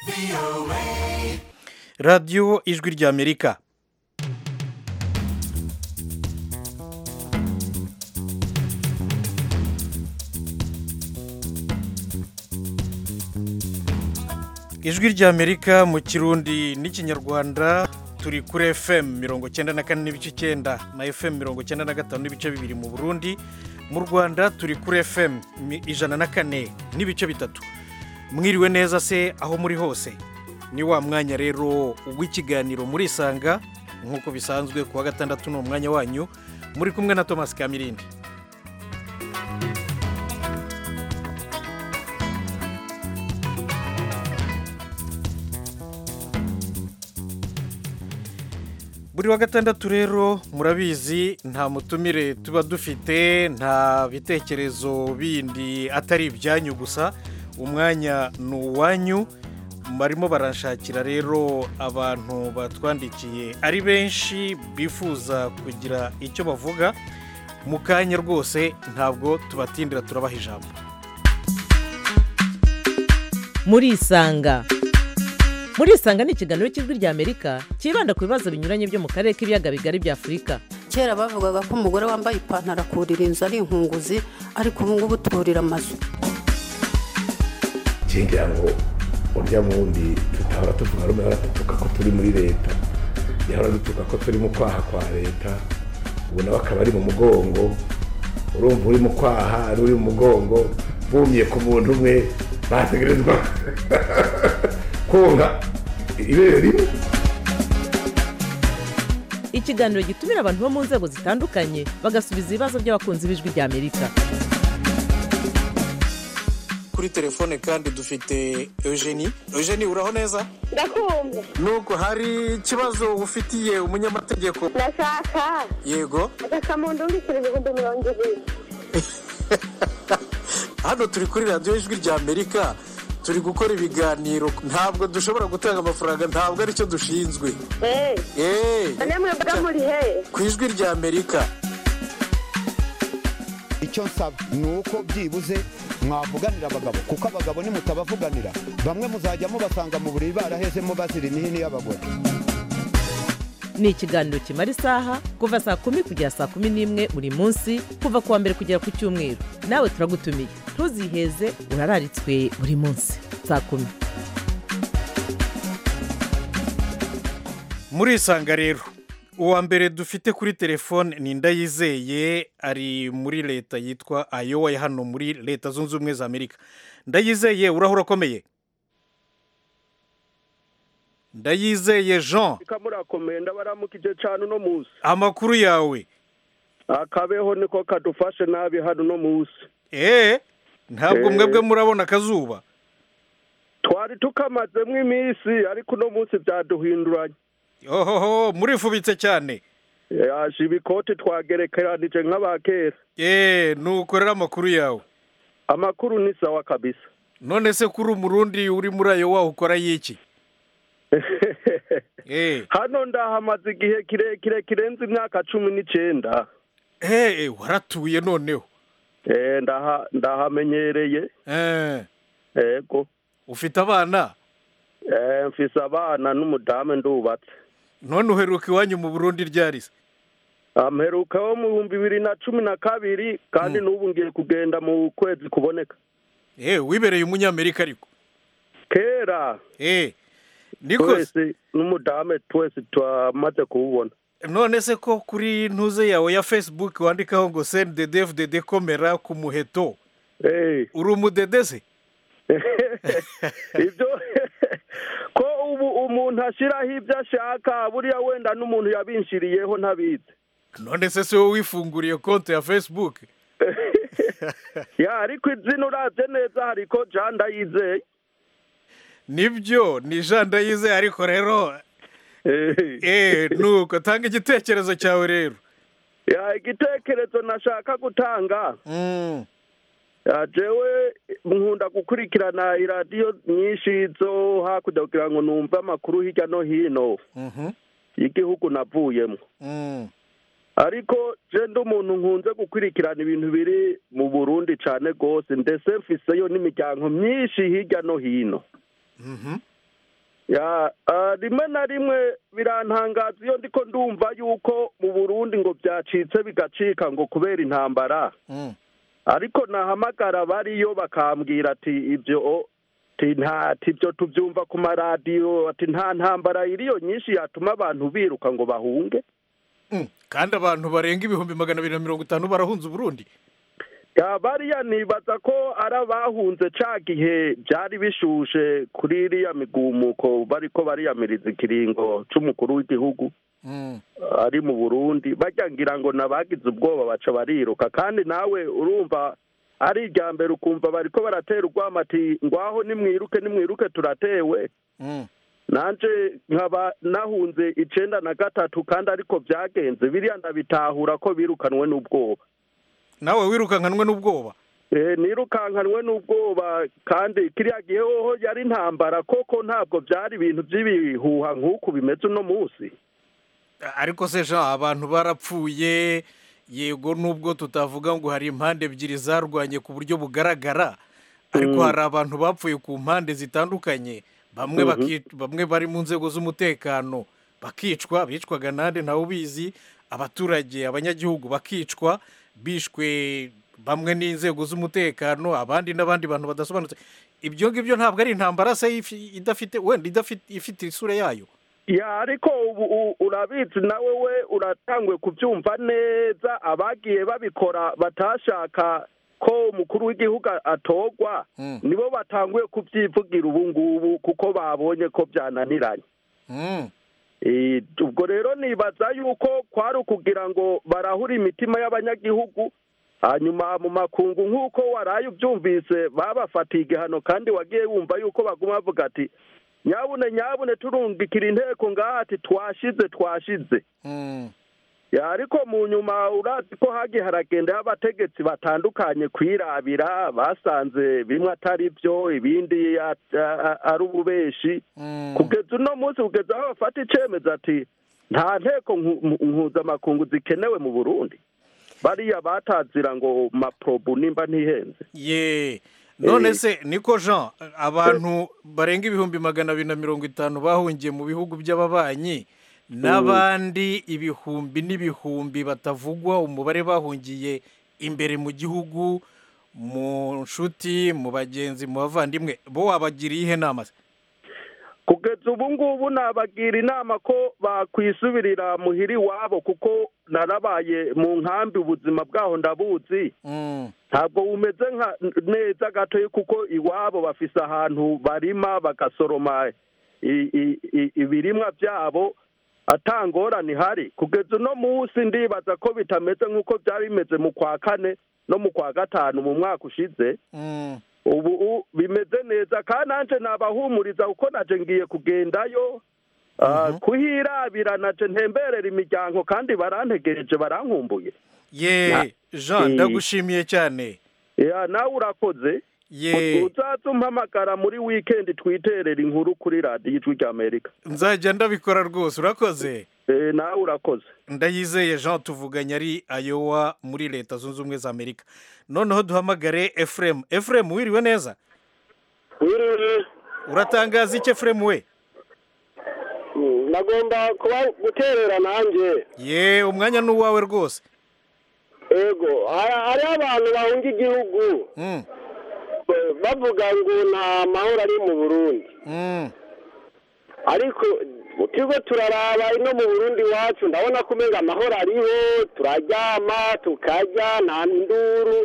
radiyo ijwi ry'amerika ijwi ry'amerika mu kirundi n'ikinyarwanda turi kuri fm mirongo cyenda na kane n'ibice icyenda na fm mirongo cyenda na gatanu n'ibice bibiri mu burundi mu rwanda turi kuri fm mi- ijana na kane n'ibice bitatu mwiriwe neza se aho muri hose ni wa mwanya rero w'ikiganiro murisanga nk'uko bisanzwe ku wa gatandatu ni umwanya wanyu muri kumwe na thomas kamirindi buri wa gatandatu rero murabizi nta mutumire tuba dufite nta bitekerezo bindi atari ibyanyu gusa umwanya ni uwanyu barimo baranshakira rero abantu batwandikiye ari benshi bifuza kugira icyo bavuga mu kanya rwose ntabwo tubatindira turabaha ijambo murisanga murisanga ni ikiganiro cy'ijwi ry'amerika cyibanda ku bibazo binyuranye byo mu karere k'ibiyaga bigari bya afurika kera bavugaga ko umugore wambaye ipantaro akurira inzu ari inkunguzi ariko ubu ngubu turira amazu ngira ngo urya wundi tutahora tuvuga rumwe ahora dutuka ko turi muri leta yahora dutuka ko turi mu kwaha kwa leta ubu nawe akaba ari mu mugongo urumva uri mu kwaha ari uri mu mugongo bumye ku muntu umwe bategerezwa konka ibere rimwe ikiganiro gitumira abantu bo mu nzego zitandukanye bagasubiza ibibazo by'abakunzi b'ijwi ry'amerika kuri telefone kandi dufite eugenie eugenie uraho neza ndakumva nuko hari ikibazo ufitiye umunyamategeko ndashaka yego agakamuntu mbikira ibihumbi mirongo ibiri hano turi kuri radiyo ijwi ry'amerika turi gukora ibiganiro ntabwo dushobora gutanga amafaranga ntabwo aricyo dushinzwe eee eee none mwebwe muri he ku ijwi ry'amerika icyo nsaba ni uko byibuze mwavuganira abagabo kuko abagabo nimutabavuganira bamwe muzajya mubasanga mu buriri barahezemo bazira imihini y'abagore ni ikiganiro kimara isaha kuva saa kumi kugera saa kumi n'imwe buri munsi kuva ku wa mbere kugera ku cyumweru nawe turagutumiye ntuziheze urararitswe buri munsi saa kumi murisanga rero uwa mbere dufite kuri telefone ni ndayizeye ari muri leta yitwa ayowa ya hano muri leta zunze ubumwe za amerika ndayizeye urahura akomeye ndayizeye jean kamurakomeye ndabaramukije cyane uno munsi amakuru yawe akabeho niko kadufashe nabi hano uno munsi eee ntabwo Eh. mwebwe murabona akazuba twari tukamazemo iminsi ariko uno munsi byaduhinduranye ohoho murifubitse cyane yaje ibikoti twagerekeranije nk'abakera eee nukorera amakuru yawe amakuru ni sawa kabisa none se kuri umurundi uri muri ayo waho ukora y'iki eee hano ndahamaze igihe kirekire kirenze imyaka cumi n'icyenda eee waratuye noneho Eh, ndaha- ndahamenyereye eee yego ufite abana Eh, mfise abana n'umudamu ndubatse none uheruka iwanyu mu burundi ryari se amperuka wo mu bihumbi bibiri na cumi na kabiri kandi n'ubu ngiye kugenda mu kwezi kuboneka eee wibereye umunyamerika ariko kera eee niko twese n'umudamu twese twamaze kuwubona none se ko kuri ntuze yawe ya facebook wandikaho ngo sende dede komera ku muheto Eh, uri umudede se ibyo ko ubu umuntu ashyiraho ibyo ashaka buriya wenda n'umuntu yabinshiriyeho ntabizi none se si wowe wifunguriye konti ya facebook ya ariko izina urabye neza hariko jean ndayizeye nibyo ni jean ndayizeye ariko rero Eh, eee nuko tanga igitekerezo cyawe rero ya igitekerezo nashaka gutanga Mm, Ya, jewe nkunda gukurikirana iradiyo nyinshi zo hakurya kugira ngo numve amakuru hirya no hino mhm, y'igihugu navuyemo mm. ariko je ndi umuntu nkunze gukurikirana ibintu biri mu burundi cane rwose ndetse mfiseyo n'imiryango myinshi hirya no hino Mhm. ya ah, rimwe na rimwe birantangaza iyo ndiko ndumva yuko mu burundi ngo byacitse bigacika ngo kubera intambara Mm. ariko nahamagara bariyo bakambwira ati ibyo ati nta ati ibyo tubyumva ku maradiyo ati nta ntambara iriyo nyinshi yatuma abantu biruka ngo bahunge Mm. kandi abantu barenga ibihumbi magana abiri na mirongo itanu barahunze uburundi ya bariya nibaza ko ari abahunze ca gihe byari bishushe kuri iriya migumuko bariko bariyamiriza ikiringo c'umukuru w'igihugu Mm. ari mu burundi bajya ngira ngo nabagize ubwoba baca bariruka kandi nawe urumva ari irya mbere ukumva bariko baratera urwamo ati ngwaho nimwiruke nimwiruke turatewe Mm. nanje nkaba nahunze icenda na gatatu kandi ariko byagenze biriya ndabitahura ko birukanwe n'ubwoba nawe wirukankanwe n'ubwoba Eh, nirukankanwe n'ubwoba kandi kiriya gihe hoho yari intambara koko ntabwo byari ibintu by'ibihuha nk'uku bimeze uno munsi ariko se jean abantu barapfuye yego nubwo tutavuga ngo hari impande ebyiri zarwanye ku buryo bugaragara ariko hari abantu bapfuye ku mpande zitandukanye bamwe baki- bamwe bari mu nzego z'umutekano bakicwa bicwaga nande ntawe ubizi abaturage abanyagihugu bakicwa bishwe bamwe n'inzego z'umutekano abandi n'abandi bantu badasobanutse ibyo ngibyo ntabwo ari intambara se ifi- idafite wenda idafite ifite isura yayo ya ariko ubu u- urabizi nawe we uratangwe kubyumva neza abagiye babikora batashaka ko umukuru w'igihugu atorwa Mm. nibo batanguye kubyivugira ubu ngubu kuko babonye ko byananiranye Mm. Eh, ubwo rero nibaza yuko kwari ukugira ngo barahure imitima y'abanyagihugu hanyuma mu makungu nk'uko waraye ubyumvise babafatiye igihano kandi wagiye wumva yuko baguma bavuga ati nyabune nyabune turungikira inteko ngaha ati twashize twashize Mm. Ya, ariko mu nyuma urazi ko hagiye haragendaho abategetsi batandukanye kwirabira basanze bimwe atari byo ibindi a- a- a- ari ububeshi Mm. kugeza uno munsi kugeza aho bafata icyemezo ati nta nteko nku- mu- mpuzamakungu zikenewe mu burundi bariya batazira ngo maprobu nimba ntihenze ye none Eh. se niko jean abantu barenga ibihumbi magana abiri na mirongo itanu bahungiye mu bihugu by'ababanyi n'abandi ibihumbi n'ibihumbi batavugwa umubare bahungiye imbere mu gihugu mu nshuti mu bagenzi mu bavandimwe bo wabagiriye ihe nama se kugeza ubu ngubu nabagira inama ko bakwisubirira muhira iwabo kuko narabaye mu nkambi ubuzima bwaho ndabuzi Mm. ntabwo bumeze nka neza gatoya kuko iwabo bafise ahantu barima bagasoroma i- i- i- ibirimwa byabo atangorane ihari kugeza uno munsi ndibaza ko bitameze nk'uko byari bimeze mu kwa kane no mu kwa gatanu mu mwaka ushize Mm. ubu u- bimeze neza kandi nanje nabahumuriza kuko naje ngiye kugendayo ah, kuhirabira naje ntemberera imiryango kandi barantegereje barankumbuye ye Na- jean Eh. ndagushimiye cyane ya nawe urakoze ye uzaza umpamagara muri wikendi twiterera inkuru kuri radiyo ijwi ry'amerika nzajya ndabikora rwose urakoze Eh, nawe urakoze ndayizeye jean tuvuganye ari ayowa muri leta zunze ubumwe za amerika noneho duhamagare efuremu efuremu wiriwe neza wiriwe uratangaza iki efuremu we nagomba kuba guterera nanjye ye umwanya ni uwawe rwose ego hari- hariho abantu bahunga igihugu Mm, eh, bavuga ngo nta mahoro ari mu burundi mm, ariko turiko turaraba ino mu burundi iwacu ndabona ko umenga amahoro ariho turaryama tukarya nta nduru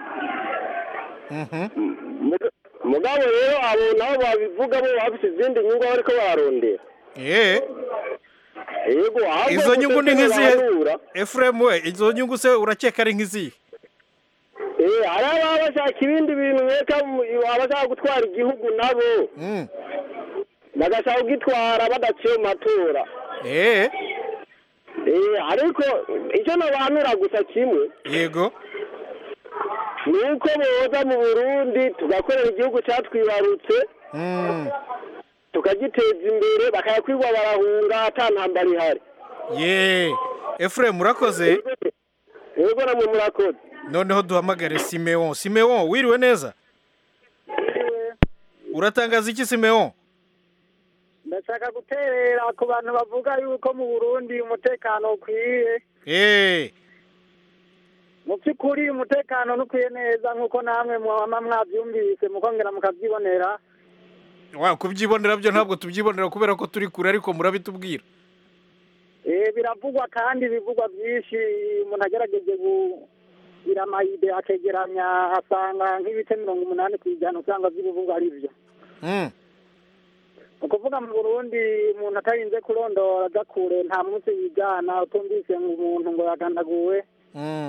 mhm. Muga- mugabo rero abo nabo babivuga bo bafise izindi nyungu bariko bararondera ye yego ahubwo izo nyungu ni gusa nk'izihe bahanura, efuremu we izo nyungu se urakeka ari nk'izihe eh, hari ababa bashaka ibindi bintu reka abashaka gutwara igihugu nabo Mm, bagashaka kugitwara badaciye mu matora eh, Eh, ariko icyo nabanura gusa kimwe yego ni uko boza mu burundi tugakorera igihugu cyatwibarutse Mm, tukagiteza imbere bakayakwirwa barahunga ata ntambara ihari ye efuremu urakoze yego namwe murakoze noneho duhamagare simeon simeon wiriwe neza uratangaza iki simeon ndashaka guterera ku bantu bavuga yuko mu burundi umutekano ukwiye eee mu by'ukuri umutekano ntukwiye neza nk'uko namwe mwaba mwabyumvise mukongera mukabyibonera wa kubyibonera byo ntabwo tubyibonera kubera ko turi kure ariko murabitubwira Eh, biravugwa kandi bivugwa byinshi umuntu agerageje kugira amayide akegeranya asanga nk'ibice mirongo umunani ku ijana usanga by'ibivugwa ari byo Mm. ni ukuvuga mu burundi umuntu atarinze kurondora aja kure nta munsi yigana utumvise ngo umuntu ngo yagandaguwe Mm.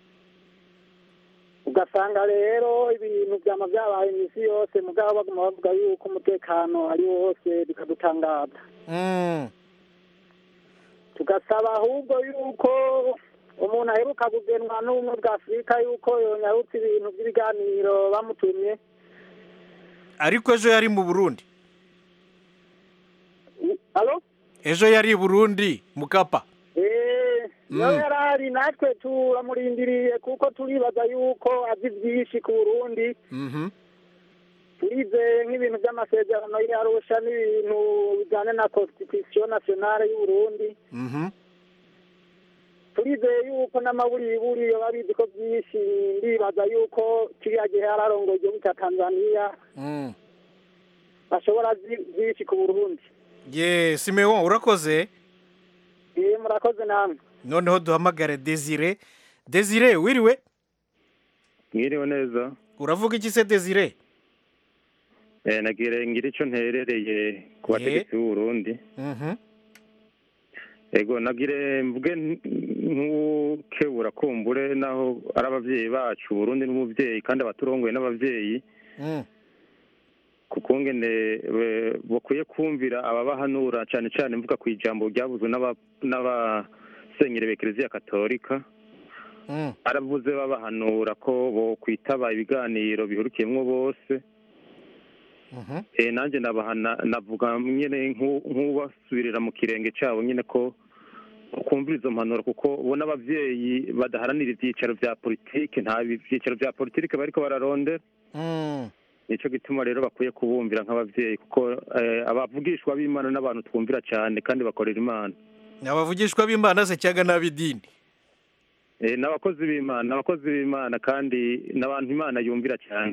ugasanga rero ibintu byama byabaye iminsi yose mugabo baguma bavuga yuko umutekano ari wose bikadutangaza Mm. tugasaba ahubwo yuko umuntu aheruka kugenwa n'ubumwe bwa afurika yuko yonyarutse ibintu by'ibiganiro bamutumye ariko ejo yari mu burundi alo ejo yari i burundi mukapa eee Mm. nawe yarahari natwe turamurindiriye kuko turibaza yuko azi byinshi ku burundi Mhm. turizeye nk'ibintu by'amasezerano y'arusha n'ibintu bijyanye na constitution nationale y'uburundi Mhm. turizeye yuko n'amaburiburi baba bizi ko byinshi ndibaza yuko kiriya gihe yararongoye igihugu cya tanzania Mm. bashobora zi- byinshi ku burundi ye simeon urakoze iyo murakoze namwe noneho duhamagare desire desire wiriwe mwiriwe neza uravuga iki se desire eh nagire ngira ico nterereye ku bategetsi b'u Burundi Mhm. ego nagire mvuge nk- nk'ukebura kumbure naho ari abavyeyi bacu Burundi n'umuvyeyi kandi abaturongoye n'abavyeyi Mm. kuko ngene eh, bakwiye kumvira ababahanura cane cane mvuga ku ijambo ryavuzwe n'aba- n'abasenyeri b'ekereziya katolika Mm. aravuze babahanura ko bokwitaba ibiganiro bihurikiyemwo bose Mhm. eh nanjye nabahana navuga nyine nku- nk'ubasubirira mu kirenge cyabo nyine ko kumvira izo mpanuro kuko ubona abavyeyi badaharanira ivyicaro vya politike nta vyicaro vya politike bariko bararondera Mm. nico gituma rero bakwiye kubumvira nk'abavyeyi kuko eh, abavugishwa b'imana n'abantu twumvira cyane kandi bakorera imana abavugishwa b'imana se cyangwa n'ab'idini eh, n'abakozi b'imana abakozi b'imana kandi n'abantu imana yumvira cyane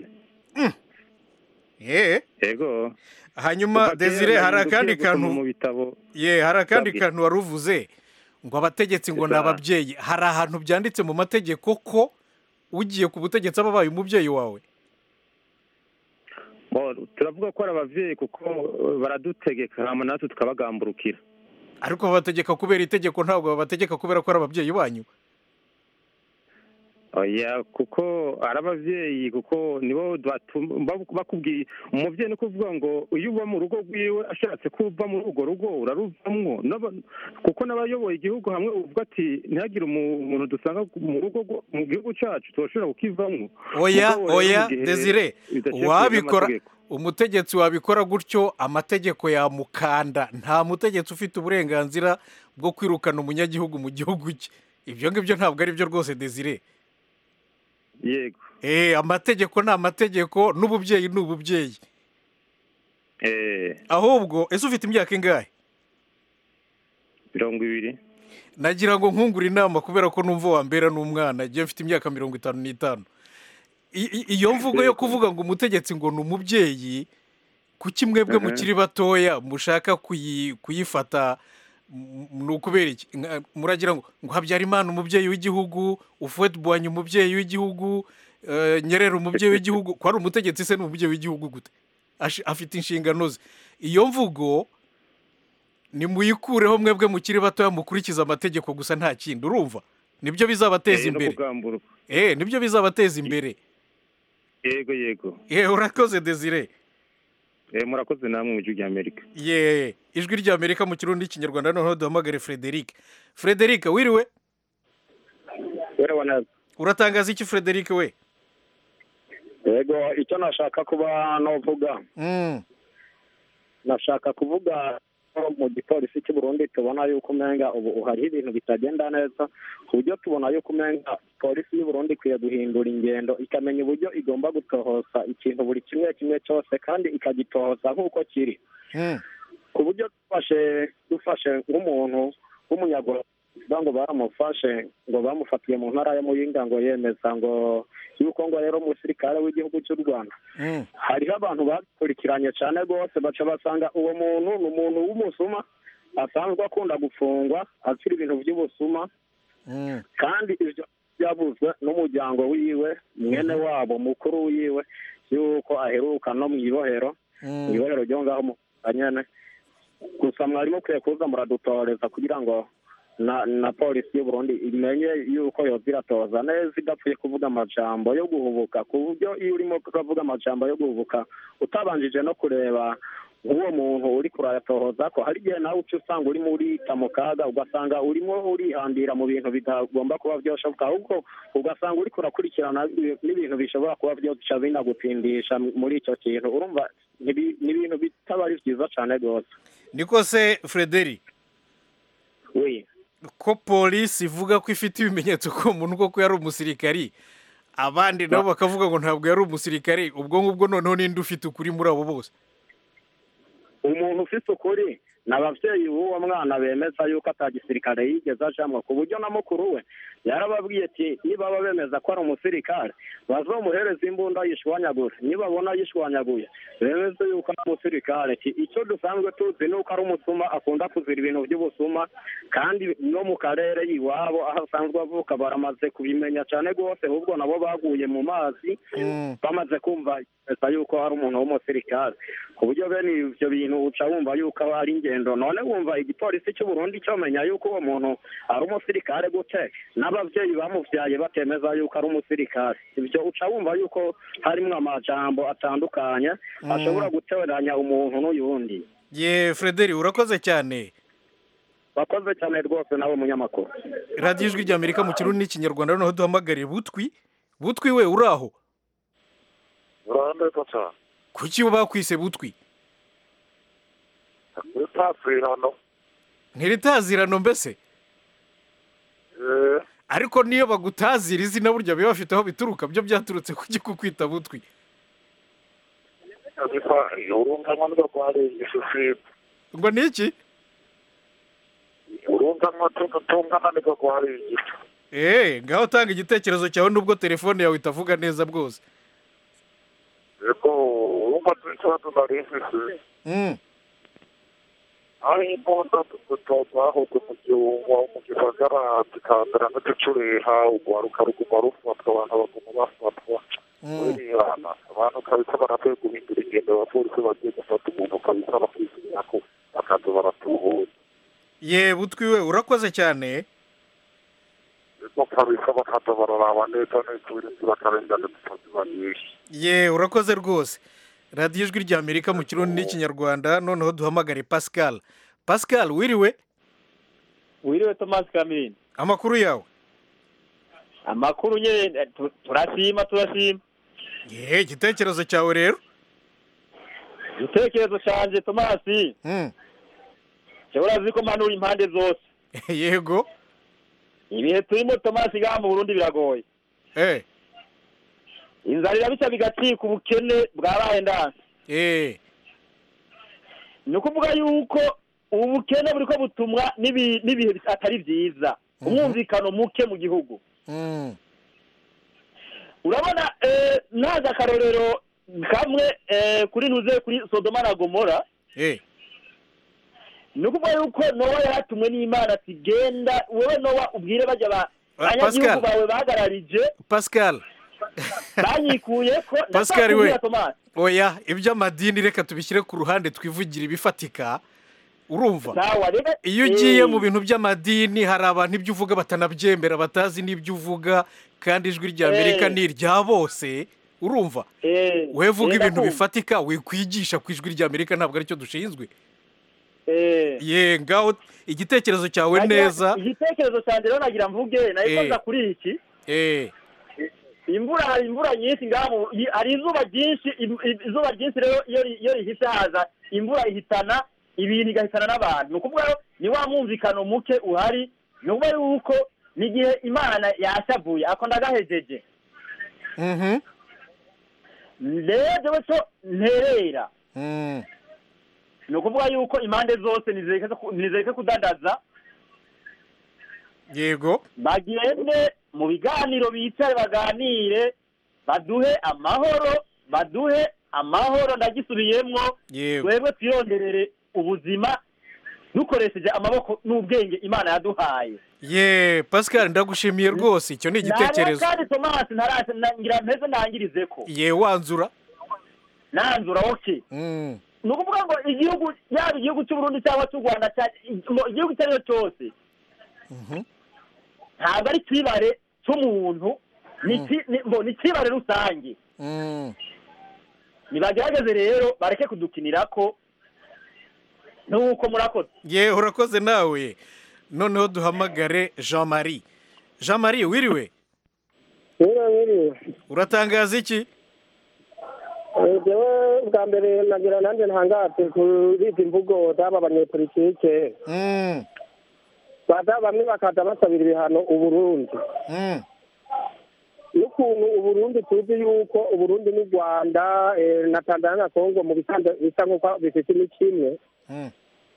ye yego hanyuma Kuva kera desire hari narinze akandi ugiye gusoma kantu mu bitabo ye hari akandi Babwira. kantu wari uvuze ngo abategetsi ngo ni Esa. ababyeyi hari ahantu byanditse mu mategeko ko ugiye ku butegetsi aba abaye umubyeyi wawe Bo, turavuga ko ari abavyeyi kuko eh, baradutegeka hama natwe tukabagamburukira ariko babategeka kubera itegeko ntabwo babategeka kubera ko ari ababyeyi banyu oya kuko ari abavyeyi kuko nibo batu- babu- bakubwiye umuvyeyi ni kuvuga ngo iyo uba mu rugo rwiwe ashatse ko uva muri urwo rugo uraruvamwo N'aba- kuko n'abayoboye igihugu hamwe uvuga ati ntihagire umu- umuntu dusanga mu rugo rwo- mu gihugu cacu tushobora kukivamwo oya Mugabo rero oya mu gihe desire bidaciye wabikora n'amategeko. umutegetsi wabikora gutyo amategeko yamukanda nta mutegetsi ufite uburenganzira bwo kwirukana umunyagihugu mu gihugu cye ibyo ngibyo ntabwo ari byo rwose desire yego eh amategeko ni amategeko n'ububyeyi ni ububyeyi eh ahubwo ese ufite imyaka ingahe mirongo ibiri nagira ngo nkungure inama kubera ko numva wambera n'umwana igihe mfite imyaka mirongo itanu n'itanu I- i- iyo mvugo yo kuvuga ngo umutegetsi ngo ni umubyeyi kuki mwebwe Mhm. mukiri batoya mushaka kuyi- kuyifata m- ni ukubera iki Nka- muragira ngo ngo habyarimana umubyeyi w'igihugu ufuwete bwanyu umubyeyi w'igihugu eh, nyerera umubyeyi w'igihugu ko ari umutegetsi se ni umubyeyi w'igihugu gute Ashi- afite inshingano ze iyo mvugo nimuyikureho mwebwe mukiri batoya mukurikiza amategeko gusa nta kindi urumva nibyo bizabateza Eh, no imbere kugamburuka eh nibyo bizabateza imbere yego yego eh urakoze desire eh murakoze namwe mu gihugu Amerika ye ijwi ry'amerika mu kirundi n'ikinyarwanda noneho duhamagare frederic frederic wiriwe yewe neza uratangaza iki frederic we yego icyo nashaka kuba novuga Mm, nashaka kuvuga ko mu gipolisi cy'u Burundi tubona yuko umenga ubu hariho ibintu bitagenda neza ku buryo tubona yuko umenga polisi y'u Burundi ikwiye guhindura ingendo ikamenya uburyo igomba gutohoza ikintu buri kimwe kimwe cyose kandi ikagitohoza nk'uko kiri mm, ku buryo dufashe dufashe nk'umuntu w'umunyarwanda kuvuga ngo baramufashe ngo bamufatiye mu ntara ya muyinga ngo yemeza ngo yuko ngo rero umusirikare w'igihugu cy'u rwanda hariho abantu bakurikiranye cyane rwose baca basanga uwo muntu ni umuntu w'umusuma asanzwe akunda gufungwa azira ibintu by'ubusuma kandi ibyo byavuzwe n'umuryango wiwe mwene wabo mukuru wiwe yuko aheruka no mu ibohero mu ibohero ryo ngaho mu nyene gusa mwari mukwiye kuza muradutoreza kugira ngo na na polisi y'u Burundi imenye yuko yoza iratoza neza idapfuye kuvuga amajambo yo guhubuka ku buryo iyo urimo kuvuga amajambo yo guhubuka utabanjije no kureba nk'uwo muntu uri kurayatohoza ko hari igihe nawe uca usanga urimo urita mu kaga ugasanga urimo urihambira mu bintu bitagomba kuba byoshoboka ahubwo ugasanga uri kurakurikirana n'ibintu bishobora kuba byoca binagutindisha muri icyo kintu urumva ntibi- ni ibintu bitaba ari byiza cyane rwose niko se frederi oui ko polisi ivuga ko ifite ibimenyetso ko umuntu koko yari umusirikari abandi nabo bakavuga ngo ntabwo yari umusirikari ubwo ngubwo noneho ninde ufite ukuri muri abo bose umuntu ufite ukuri ni ababyeyi b'uwo mwana bemeza yuko atagisirikare yigeze ajamwo ku buryo na mukuru we yarababwiye ati nibaba bemeza ko ari umusirikare bazomuhereza imbunda yishwanyagura nibabona yishwanyaguye bemeze yuko ari umusirikare Ati, icyo dusanzwe tuzi ni uko ari umusuma akunda kuzira ibintu by'ubusuma kandi no mu karere iwabo aho asanzwe avuka baramaze kubimenya cyane rwose ahubwo nabo baguye mu mazi bamaze kumva leta yuko ari umuntu w'umusirikare ku buryo bene ibyo bintu uca wumva yuko aba ari ingendo none wumva igipolisi cy'u Burundi cyomenya yuko uwo muntu ari umusirikare gute n'ababyeyi bamuvyaye batemeza yuko ari umusirikare ibyo uca wumva yuko harimo amajambo atandukanye ashobora guteranya umuntu n'uyundi ye frederi urakoze cyane bakoze cyane rwose nawe munyamakuru radiyo ijwi ry'amerika mu kirundi n'ikinyarwanda noneho duhamagariye butwi butwi we uri aho urandeka cyane kuki bakwise butwi utapfirano ntiritazirano mbese ariko niyo bagutazira izina burya biba bafite aho bituruka byo byaturutse kuki kukwita butwi ariko urumva nko rwarigisha usibye ngo ni iki urumva nko tungana niko rwarigisha eee ngaho tanga igitekerezo cyawe nubwo telefone yawe itavuga neza bwose ariko urumva ikibazo nari mfise Mm. aho imbunda tutazahubwe mu gihugu mu gisagara zikandira n'uducureha urwaruka ruguma rufatwa abantu baguma bafatwa burihana abantu kabisa barakwiye guhindura ingendo abapolisi bagiye gufata umuntu kabisa bakwisubira ko bakaza baratuhuza ye butwi we urakoze cyane ariko kabisa bakaza bararaba neza neza uburinzi bakarengana tutazibanisha ye urakoze rwose radiyo ijwi ry'amerika mu kirundi n'ikinyarwanda noneho duhamagare pascal pascal wiriwe wiriwe tomasi kamini amakuru yawe amakuru nyine tu- turashima turashima ye igitekerezo cyawe rero igitekerezo cyanjye tomasi ushobora uzi ko mpanura impande zose yego ibihe turimo tomasi ngaha mu burundi biragoye eh inzara irabica bigacika ubukene bwabaye ndanse eh ni ukuvuga yuko ubu bukene buri ko butumwa n'ibi- n'ibihe atari byiza umwumvikano muke mu gihugu Mm. urabona eh, ntazi akarorero kamwe eh, kuri ntuze kuri sodoma na gomora eh ni ukuvuga yuko nowa yaratumwe n'imana ati genda wowe nowa ubwire bajya ba Ah, abanyagihugu Pascal. bawe bagararije pascal banyikuye ko pascal we ndashaka kubwira Tomasi. oya iby'amadini reka tubishyire ku ruhande twivugire ibifatika urumva Sawa, reka- iyo ugiye Eh. mu bintu by'amadini hari abantu ibyo uvuga batanabyemera batazi n'ibyo uvuga kandi ijwi rya amerika Eh. ni irya bose urumva Eh, we vuga eh, ibintu ndakumva. bifatika wikwigisha ku ijwi rya amerika ntabwo aricyo dushinzwe Eh. ye ngaho igitekerezo cyawe Nagira- neza igitekerezo cyanjye rero nagira mvuge nayo Eh. koza kuri iki eh imvura hari imvura nyinshi ngaha mu- i- hari izuba ryinshi im- i- izuba ryinshi rero iyo ri- iyo rihise haza imvura ihitana ibintu igahitana n'abantu ni ukuvuga rero ni wa mwumvikano muke uhari ni ukuvuga yuko n'igihe imana yashavuye ako ndagahejeje mhm rero jewe cyo nterera Mm. ni ukuvuga yuko impande zose nizereke ku- nizereke kudandaza yego bagende mu biganiro bicare baganire baduhe amahoro baduhe amahoro ndagisubiyemwo yego twebwe twironderere ubuzima dukoresheje amaboko n'ubwenge imana yaduhaye ye pascal ndagushimiye rwose icyo ni igitekerezo Ntareba kandi tomasi ntarase ngira mpeze ntangirize ko ye wanzura nanzura oke Mm, ni ukuvuga ngo igihugu yaba igihugu cy'uburundi cyangwa cy'u rwanda cya- mu- igihugu icyo ari cyo cyose mhm. ntabwo ari ikibare cy'umuntu ni iki- ni- ngo ni ikibare rusange Mm. nibagerageze rero bareke kudukinira ko nuko murakoze ye urakoze nawe noneho duhamagare jean marie jean marie wiriwe Mwiriwe mwiriwe uratangaza iki Eh, jewe bwa mbere nagira nanjye ntangatse kuri izi mvugo z'aba banyepolitike Mm, baza bamwe bakaza basabira ibihano uburundi mm, n'ukuntu uburundi tuzi yuko uburundi n'u rwanda eh, na tanzania na kongo mu bisanzwe bisa nk'uko bifite imico imwe mm.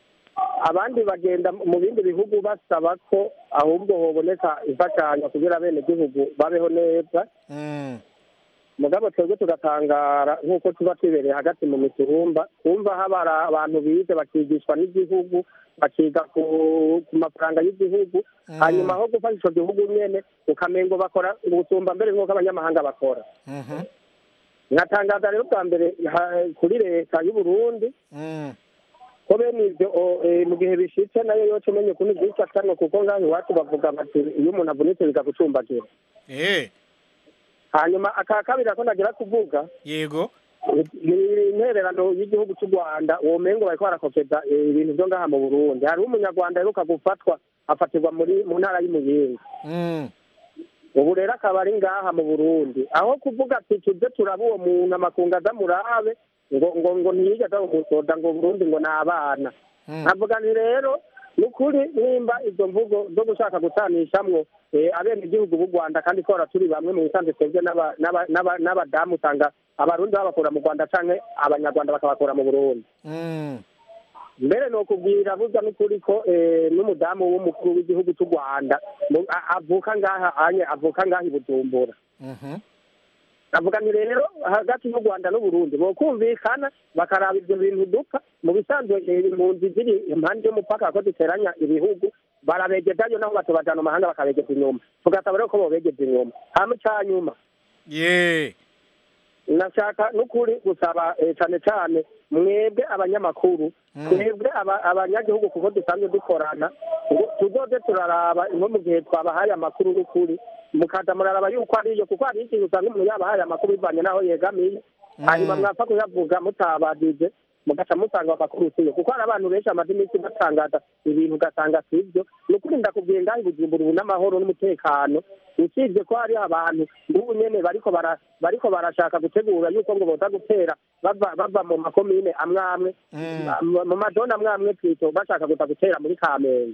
abandi bagenda mu bindi bihugu basaba ko ahubwo hoboneka imfashanyo kugira abenegihugu babeho neza Mm, mugabo twebwe tugatangara nk'uko tuba twibereye hagati mu miturumba twumva habara abantu bize bakigishwa n'igihugu bakiga ku ku mafaranga y'igihugu hanyuma aho gufasha ico gihugu nyene ukamengo bakora gusumba mbere nk'uko abanyamahanga bakora mhm, nkatangaza rero bwa mbere ha- kuri leta y'uburundi mm. ko bene ivyo o- eh, mu gihe bishitse nayo yoca umenye ukuntu vyica kanwa kuko ngaho iwacu bavuga bati iyo umuntu avunitse bigagucumbagira Eh, hanyuma aka kabiri ako nagira kuvuga yego ni intererano y'igihugu cy'u rwanda uwo mengo bariko barakopeza eh, ibintu vyo ngaha mu burundi hariho umunyarwanda aheruka gufatwa afatirwa muri mu ntara y'umuyinga Mm, ubu rero akaba ari ngaha mu burundi aho kuvuga ati tuze turaba uwo muntu amakungu aza murabe ngo ngo ngo ntiyigeze aza umusoda ngo burundi ngo ni abana mm. nkavuga nti rero ni ukuri nimba izo mvugo zo gushaka gutanishamwo eh, abenegihugu b'u rwanda kandi ko turi bamwe mu bisanzwe twebwe n'aba- n'aba- n'aba- n'abadamu usanga abarundi babakura mu rwanda canke abanyarwanda bakabakura mu burundi Mm, mbere ni ukubwira buza n'ukuri ko eh, n'umudamu w'umukuru w'igihugu cy'u rwanda mu- a- avuka ngaha anye avuka ngaha i bujumbura mhm. avuga nti rero hagati y'u rwanda n'uburundi bokumvikana bakaraba ibyo bintu dupfa mu bisanzwe eh, impunzi ziri impande y'umupaka ko ziteranya ibihugu barabegezayo naho batubajana mu mahanga bakabegeza inyuma tugasaba rero ko bobegeza inyuma hama icya nyuma ye nashaka n'ukuri gusaba eh, cane cane mwebwe abanyamakuru twebwe aba- abanyagihugu kuko dusanzwe dukorana ngo tuzoze turaraba nko mu gihe twabahaye amakuru n'ukuri mukaza muraraba yuko ariyo kuko hari ikintu usanga umuntu yabahaye amakuru bivanye n'aho yegamiye hanyuma mwapfa kuyavuga mutabadije mugaca musanga amakuru siyo kuko hari abantu benshi bamaze iminsi batangaza ibintu ugasanga si byo ni ukuri ndakubwiye ngaho i bujumbura ubu n'amahoro n'umutekano usibye ko hariho abantu n'ubu nyene bariko bara bariko barashaka gutegura yuko ngo boza gutera bava bava mu makomine amwe amwe mu- mu madoni amwe amwe twito bashaka kuza gutera muri kamenge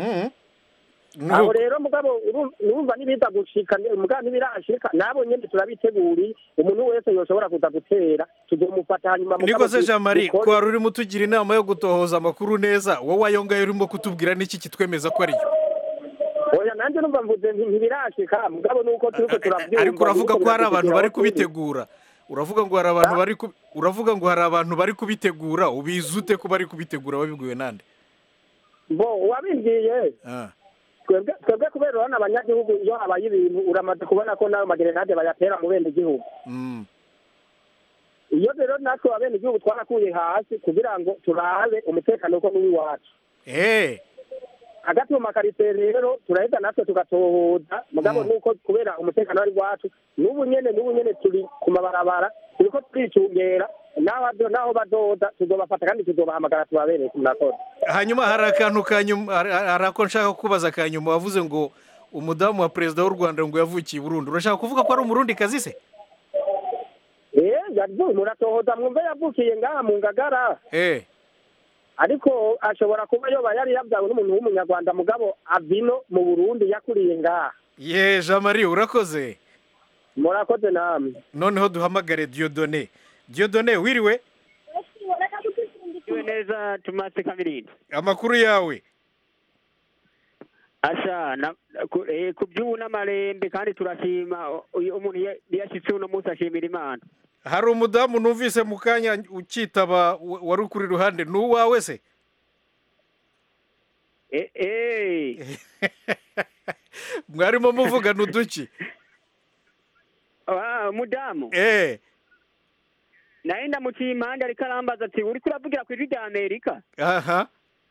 Mm. aho Nuko- rero mugabo uru- urumva nibiza gushika mugabo ntibirashika nabo nyene turabiteguriye umuntu wese yoshobora kuza gutera tuzomufata hanyuma mugabo niko se du- jean marie dukore- ko wari urimo utugira inama yo gutohoza amakuru neza wowe ayo ngayo urimo kutubwira n'iki kitwemeza ko ariyo oya nanjye numva mvuze nti ntibirashika mugabo nuko turiko turavyumva ariko uravuga ko hari abantu bari kubitegura kubitegura uravuga ngo hari abantu bari ku- uravuga ngo hari abantu bari kubitegura ubizi ute ko bari kubitegura wabibwiwe nande bo wabimbwiye Ah. twebwe twebwe kubera urabona abanyagihugu iyo habaye ibintu uramaze kubona ko nayo magerenade bayatera mu bene igihugu Mm. iyo rero natwe abene igihugu twarakuye hasi kugira ngo turabe umutekano ko n'uw'iwacu Eh. hagati mu makaritsiye rero turaheza natwe tugatohoza mugabo Mm. nuko kubera umutekano ari iwacu n'ubu nyene n'ubu nyene turi ku mabarabara turiko turicungera naho ado- naho badoda tuzobafata kandi tuzobahamagara tubabereye ku murakoze hanyuma hari akantu ka nyuma hari hari ako nshaka kubaza ka nyuma wavuze ngo umudamu wa perezida w'u rwanda ngo yavukiye i burundi urashaka kuvuga ko ari umurundi kazi se eh yavuye muratohoza mwumve yavukiye ngaha mu ngagara eh ariko ashobora kuba yoba yari yabyawe n'umuntu w'umunyarwanda mugabo avino mu burundi yakuriye ngaha ye jean marie urakoze murakoze namwe noneho duhamagare diodone diodone wiriwe Mwiriwe neza Tomasi Kamirindi. amakuru yawe Asha na ku, eh, ku by'ubu n'amarembe kandi turashima o- uyu umuntu iyo yashitse uno munsi ashimira Imana. hari umudamu numvise mu kanya ukitaba wa- wari ukuri iruhande ni uwawe se Eh eh. mwarimo muvugana uduki Ah, mudamu. eh Naye ndamuciye impande ariko arambaza ati uriko uravugira ku ijwi rya Amerika? aha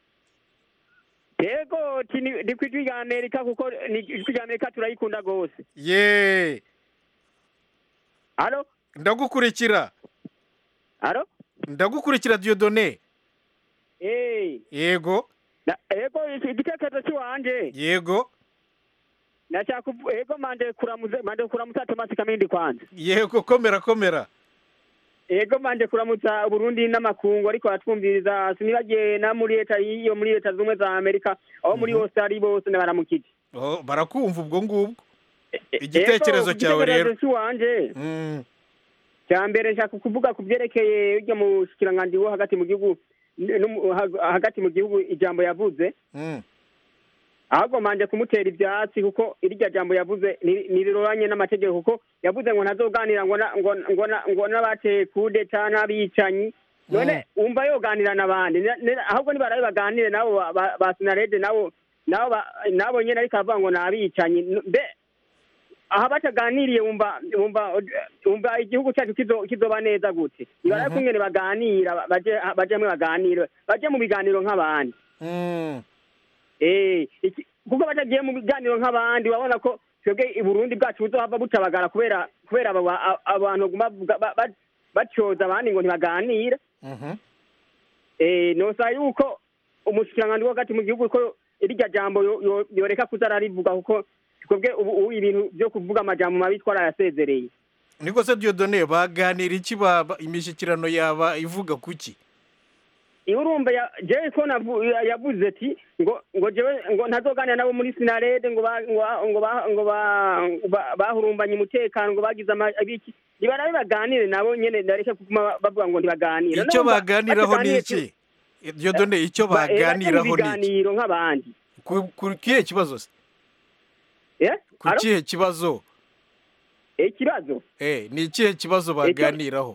Yego ti ni ni ku ijwi rya Amerika kuko ni ijwi rya Amerika turayikunda gose. ye Alo? ndagukurikira Alo? ndagukurikira diodone Eh. yego Na, yego iki- igitekerezo cy'iwanje. yego Nashaka kuvu- yego mande kuramuze mande kuramutsa Tomasi Kamindi kwanza. yego komera komera Ego manje kuramutsa Burundi n'amakungu ariko atwumviriza sinibagiye na muri leta iyo muri leta zumwe za Amerika aho muri hose ari bose baramukije Oh, barakumva ubwo ngubwo igitekerezo cyawe rero cy'iwanje Mm, cya mbere nshaka kuvuga ku byerekeye ujya mu shikiranganji wo hagati mu gihugu n- no mu- ha- hagati mu gihugu ijambo yavuze mm. ahubwo manje kumutera ibyatsi kuko irya jambo yavuze ni- niriroranye n'amategeko kuko yavuze ngo ntazoganira ngo na- ngo ngo na- ngo n'abateye kudeta n'abicanyi none wumva yoganira n'abandi Ne- ne- ahubwo nibarabe baganire nabo ba- ba- ba sinarede nabo nabo ba- nabo nyene ariko avuga ngo ni abicanyi N- mbe aha bataganiriye wumva wumva wumva igihugu cyacu kizo- kizoba neza gute nibarabe Mhm. kungene baganira baje baje hamwe baganire baje mu biganiro nk'abandi Mm. Eh, iki- kuko batagiye mu biganiro nk'abandi babona ko twebwe i Burundi bwacu buzohava butabagara kubera kubera aba- a- abantu baguma bavuga- ba- ba- batyoza abandi ngo ntibaganire Mhm. eh nosa yuko umushikiranganji wo hagati mu gihugu ko irya jambo yo- yo- yoreka kuza ararivuga kuko twebwe ubu ubu ibintu byo kuvuga amajambo mabi twarayasezereye niko se diodone baganira iki baba imishyikirano yaba ivuga kuki iyo urumva ya- jewe ko navu- ya- yavuze ati ngo ngo jewe ngo ntazoganira nabo muri sinarede ngo ba- ngo ba- ngo ba- ngo ba- ba- bahurumbanye umutekano ngo bagize ama- ibiki nibarabe baganire nabo nyene nareke kuguma bavuga ngo ntibaganire icyo Urumva baganiraho ni bataganiye iki diodone icyo ba- eh, baje mu baganiraho ni iki biganiro nk'abandi ku ku kihe kibazo se Eh? ku Alo? kihe kibazo Eh, ikibazo eh ni ikihe kibazo baganiraho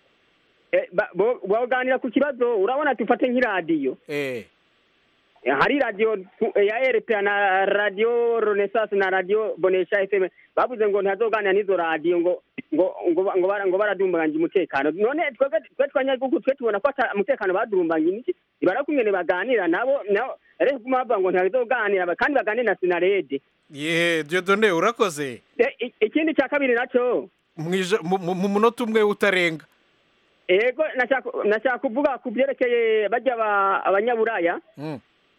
Eh, ba- bo- boganira ku kibazo urabona tufate nk'iradiyo eh Eh, hari radiyo tu- eh, ya RPA na radiyo Renaissance na radiyo Bonesha FM bavuze ngo ntazoganira n'izo radiyo ngo ngo ngo ba- ngo bara- ngo baradumbanganya umutekano none twebwe twe twanyagihugu twe tubona ko ata umutekano badurumbanganya iki ibara kumwe baganira nabo nabo rero kuma bavuga ngo ntazoganira ba- kandi baganire na Sinarede ye diodone urakoze Eh, i- ikindi cya kabiri naco Mwija- mu mu- mu munota umwe utarenga ego nashaka nashaka kuvuga ku byerekeye bajya aba- abanyaburaya Mm.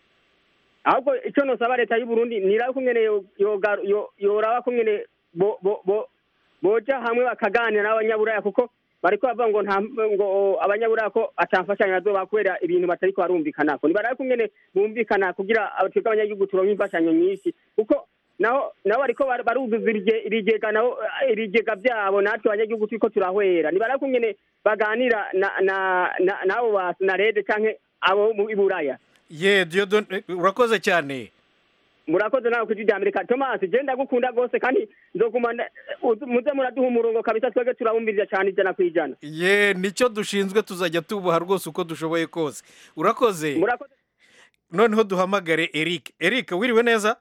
ahubwo icyo nosaba leta y'u Burundi niraba kungene yo- yoga- yo- yoraba kungene bo bo bo boja hamwe bakaganira n'abanyaburaya kuko bariko bavuga ngo nta ngo abanyaburaya ko atamfashanyo bazoba kubera ibintu batariko barumvikanako nibarabe kungene bumvikana kugira aba- twebwe abanyagihugu turonke imfashanyo nyinshi kuko naho nabo bariko bar- baruzuza ibige- ibigega nabo eh, ibigega vyabo natwe abanyagihugu turiko turahwera nibarabe kungene baganira na na na- nabo ba sinarede canke abo mu iburaya ye diodone urakoze cyane murakoze nawe kuri rya amerika thomas je ndagukunda rwose kandi nzoguma nda- uzu- muze muraduha umurongo kabisa twebwe turabumviriza cyane ijana ku ijana ye nicyo dushinzwe tuzajya tubuha rwose uko dushoboye kose urakoze noneho duhamagare eric eric wiriwe neza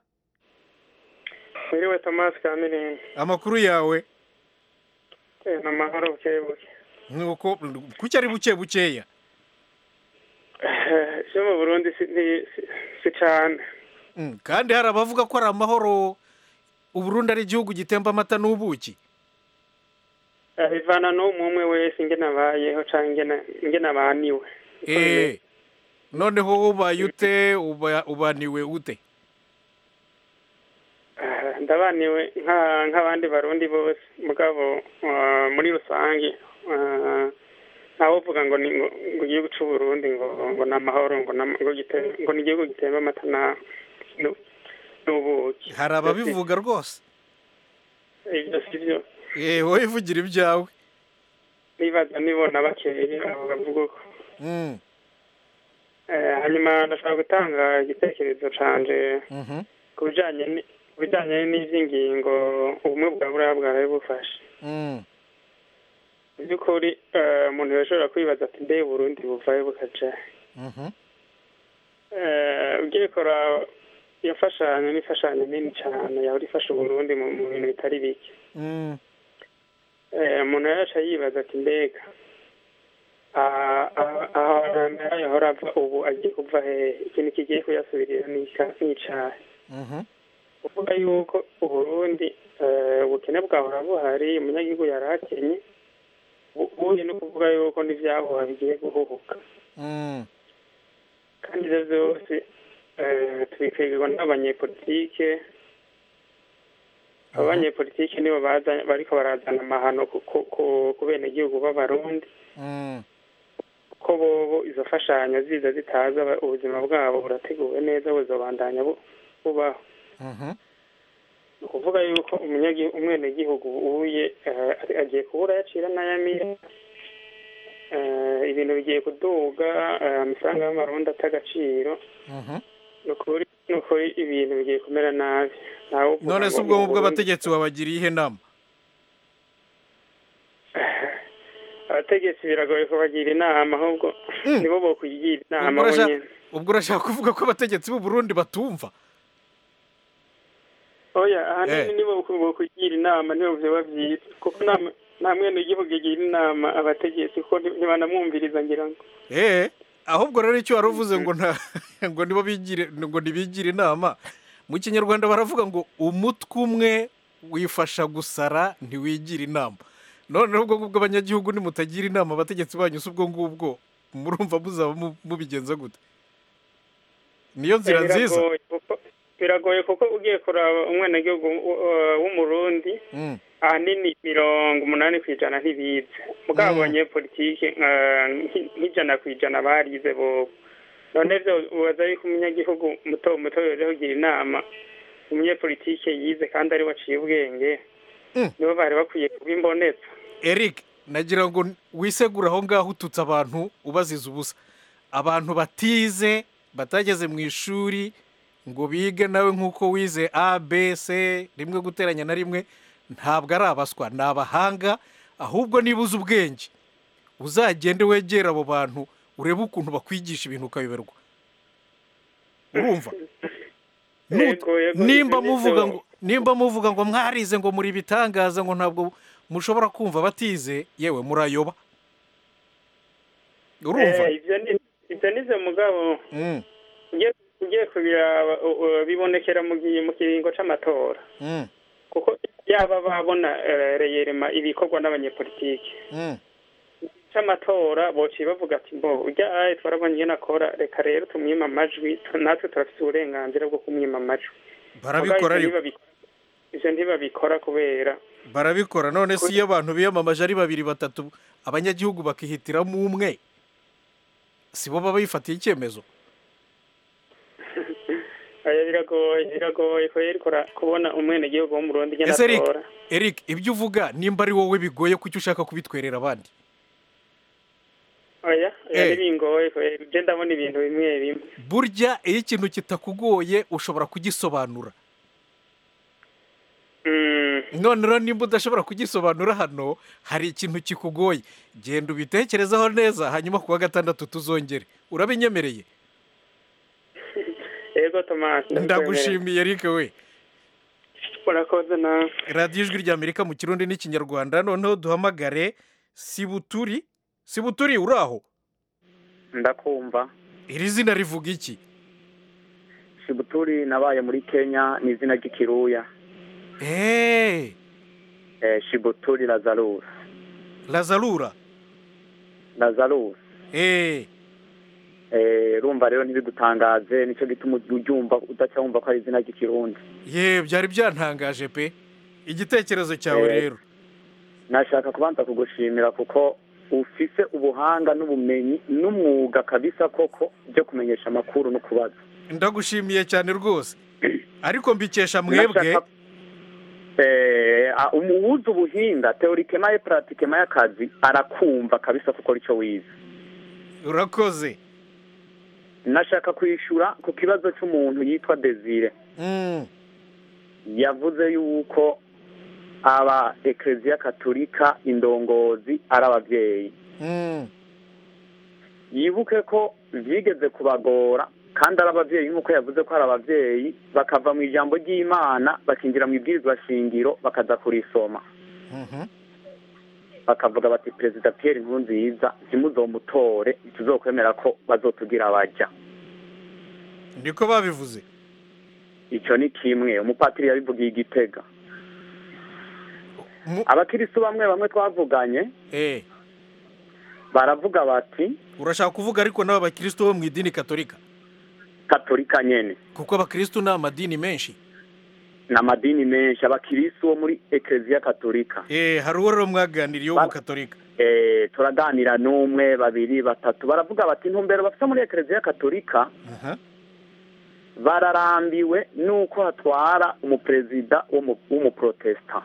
Mwiriwe Thomas Kamini amakuru yawe eh, ni amahoro bukebuke nuko kuki ari buke bukeya Eh, ivyo mu Burundi si nti- si- si cane Mm, kandi hari abavuga ko ari amahoro uburundi ari igihugu gitemba amata n'ubuki Eh, bivana n'umwe umwe wese ingene abayeho canke ingene ingene abaniwe Eh, noneho ubaye ute uba- ubaniwe ute Eh, ndabaniwe nka- nk'abandi barundi bose mugabo eh, muri rusange eh, ntawovuga ngo ni ngo ngo igihugu c'u Burundi ngo ngo ni amahoro ngo na- ngo gite- ngo ni igihugu gitemba amata na nu- n'ubuki hari ababivuga rwose ivyo sivyo Eh, wowe ivugira ibyawe nibaza nibona bakeye abo bavuga uko Mm. hanyuma ndashaka gutanga igitekerezo canje Mhm. ku bijanye ni- ku bijanye n'ivy'ingingo ubumwe bwa buraya bwaraye bufashe Mm. mu by'ukuri eh, umuntu yashobora kwibaza ati mbe burundi buvayo bukaja Mhm. Eh, ugiye kuraba iyo mfashanyo ni imfashanyo nini cyane yahora ifasha uburundi mu mu bintu bitari bike Mm. Eh, umuntu yaca yibaza ati mbega ah, ah, ahantu yahora ava ubu agiye kuva hehe ikintu kigiye kuyasubirira ni ika- ni icahe Mhm. kuvuga yuko uburundi eh, ubukene bwahora buhari umunyagihugu yari akenye ubu ubuye no kuvuga yuko n'ivyahuha bigiye guhuhuka Mm. kandi ivyo vyose eh, tubikwirirwa n'abanyepolitike abo banyepolitike nibo baza- bariko barazana amahano ku- ku- ku- ku benegihugu b'abarundi Mm. ko bobo izo mfashanyo ziza zitaza aba- ubuzima bwabo burateguwe neza buzobandanya bu- bubaho Mhm. ni ukuvuga yuko umunyagi- umwenegihugu ubuye eh, agiye kubura yacira n'ayamira Eh, ibintu bigiye kuduga eh, amafaranga y'amarundi ata agaciro Mhm. ni ukuri ni ukuri ibintu bigiye kumera nabi ntawe uvuga none se ngo ubwo mu mu Burundi- bw'abategetsi babagiriye ihe nama abategetsi biragoye kubagira inama ahubwo nibo bokwigira inama ubwo urashaka bonyene ubwo urashaka kuvuga ko abategetsi b'u Burundi batumva oya Eh. ahanini nibo bokwigira inama nibo vyoba vyiza kuko nta nta mwene igihugu igira inama abategetsi kuko nti- ntibanamwumviriza ngira ngo eh ahubwo rero icyo wari uvuze ngo nta ngo nibo bigire ngo ntibigire inama mu kinyarwanda baravuga ngo umutwe umwe wifasha gusara ntiwigira inama noneho ubwo ngubwo abanyagihugu nimutagira inama abategetsi banyu si ubwo ngubwo murumva muzaba mu- mubigenza gute niyo nzira Eh, nziza biragoye kuko- biragoye kuko ugiye kuraba umwenegihugu uh, w'umurundi Mm. ahanini mirongo umunani ku ijana ntibize mugabo abanyepolitike nka- nki- nk'ijana ku ijana barize bobo none vyo ubaza yuko umunyagihugu muto muto yoje kugira inama umunyepolitike yize kandi ari waciye ubwenge nibo bari bakwiye kuba imbonetsa Eric nagira ngo wisegure aho ngaho ututse abantu ubaziza ubusa abantu batize batageze mu ishuri ngo bige nawe nk'uko wize a b c rimwe guteranya na rimwe ntabwo ari abaswa ni abahanga ahubwo niba uzi ubwenge uzagende wegere abo bantu urebe ukuntu bakwigisha ibintu ukayoberwa urumva Nut- Yego, yego, nimba ibyo ni muvuga byo. ngo nimba muvuga ngo mwarize ngo muri bitangaza ngo ntabwo mushobora kumva batize yewe murayoba urumva Eh, ivyo ni- ivyo nivyo mugabo Mm, ugiye- ugiye kubiraba u- u- bibonekera mu gihe mu kiringo c'amatora mm, kuko yaba babona eh, reyerema ibikorwa n'abanyepolitike mm. c'amatora bociye bavuga ati mbo urya aye twarabonye iyo nakora reka rero tumwima amajwi tu- natwe turafise uburenganzira bwo kumwima amajwi barabikora Mugabo ariko ivyo ntibabi- ivyo ntibabikora kubera barabikora none si iyo abantu biyamamaje ari babiri batatu abanyagihugu bakihitiramo umwe si bo baba bifatiye icyemezo aya biragoye biragoye kubera kora- kubona umwenegihugu wo mu Burundi igenda ese Eric atora Eric ibyo uvuga nimba ari wowe bigoye kuki ushaka kubitwerera abandi oya Eh. oya ntibingoye kubera je ndabona ibintu bimwe bimwe burya iyo ikintu kitakugoye ushobora kugisobanura none rero nimba udashobora kugisobanura hano hari ikintu kikugoye genda ubitekerezaho neza hanyuma ku wa gatandatu tuzongere urabinyemereye yego tomasi ndagushimiye Eric we urakoze nawe radiyo ijwi ry'amerika mu kirundi n'ikinyarwanda noneho duhamagare sibuturi sibuturi uri aho ndakumva iri zina rivuga iki shibuturi nabaye muri kenya ni izina ry'ikiruya eee eh, shibuturi lazarus lazarura lazarus eee eh, urumva rero ntibigutangaze nicyo gituma uryumva udaca wumva ko ari izina ry'ikirundi ye byari byantangaje pe igitekerezo cyawe Eh. rero nashaka kubanza kugushimira kuko ufise ubuhanga n'ubumenyi n'umwuga kabisa koko byo kumenyesha amakuru no kubaza ndagushimiye cyane rwose ariko mbikesha mwebwe Nashaka- eh, a- uwuzi ubuhinga teorikema ye pratikema y'akazi arakumva kabisa kuko icyo wize urakoze nashaka kwishyura ku kibazo cy'umuntu yitwa desire Mm. yavuze yuko aba ekereziya katolika indongozi ari ababyeyi Mm. yibuke ko byigeze kubagora kandi ari ababyeyi nk'uko yavuze ko ari ababyeyi bakava mu ijambo ry'imana bakinjira mu ibwirizwa shingiro bakaza kurisoma Mhm. bakavuga bati perezida Pierre Nkurunziza ntimuzomutore tuzokwemera ko bazotugira abajya niko babivuze icyo ni kimwe umupatiri yabivugiye igitega abakiristu bamwe bamwe twavuganye eh baravuga bati urashaka kuvuga ariko n'aba bakristo bo mu idini katolika katolika nyene kuko abakristo ni amadini menshi ni amadini menshi abakiristu bo muri ekereziya katolika eh hari uwo rero mwaganiriye wo mu katolika eh turaganira n'umwe babiri batatu baravuga bati intumbero bafite muri ekereziya katolika Aha. bararambiwe nuko hatwara umuperezida w'umu- w'umuprotesta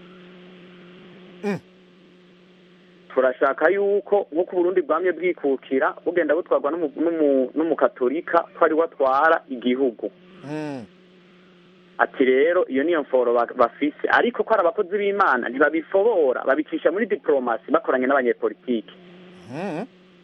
Mm. turashaka yuko nk'uko uburundi bwamye bwikukira bugenda butwarwa n'umu- n'umu- n'umukatolika ko ari we atwara igihugu Mm. ati rero iyo niyo mforo ba- bafise ariko ko ari abakozi b'imana ntibabifobora babicisha muri diplomasi bakoranye n'abanyepolitiki Mm.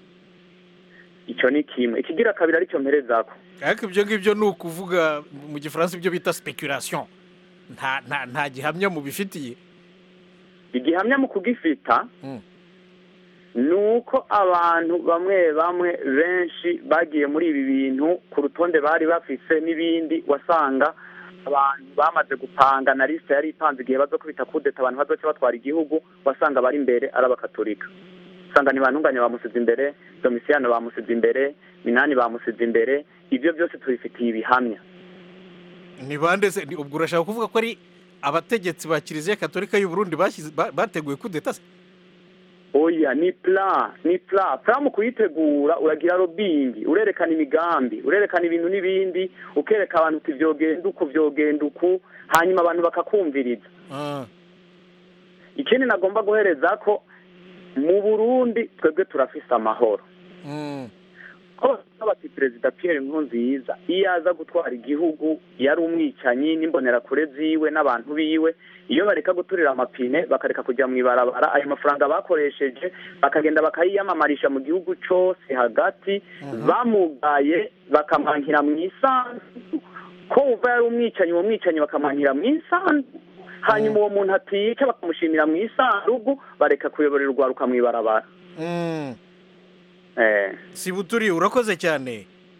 icyo ni kimwe ikigira kabiri aricyo mperezako ariko ibyo ngibyo ni ukuvuga mu gifaransa ibyo bita speculation nta nta nta gihamya mubifitiye igihamya mu kugifita Mm. ni uko abantu bamwe bamwe benshi bagiye muri ibi bintu ku rutonde bari bafise n'ibindi wasanga abantu bamaze gupanga na lisite yari ipanze igihe bazo kubita kudeta abantu bazoca batwara igihugu wasanga bari imbere ari abakatolika usanga ntibantunganya bamusize imbere domisiyano bamusize imbere minani bamusize imbere ibyo byose tubifitiye ibihamya ni bande se ni- ubwo urashaka kuvuga ko ari abategetsi ba kiliziya katolika y'u Burundi bashyize ba- bateguye kudeta se oya ni plan ni plan plan mu kuyitegura uragira robingi urerekana imigambi urerekana ibintu n'ibindi ukereka abantu uti vyogenda uku vyogenda uku hanyuma abantu bakakumviriza Ah. ikindi nagomba guhereza ko mu burundi twebwe turafise amahoro Mm. ko bati perezida Pierre Nkurunziza iyo aza gutwara igihugu yari umwicanyi n'imbonerakure ziwe n'abantu biwe iyo bareka guturira amapine bakareka kujya mu ibarabara ayo mafaranga bakoresheje bakagenda bakayiyamamarisha mu gihugu cyose hagati bamugaye bakamwankira mu isanzu ko uva yari umwicanyi uwo mwicanyi bakamwankira mu isanzu hanyuma uwo muntu atica bakamushimira mu isandugu bareka kuyoborera urwaruka mu ibarabara Mm. eh sibuturi urakoze cyane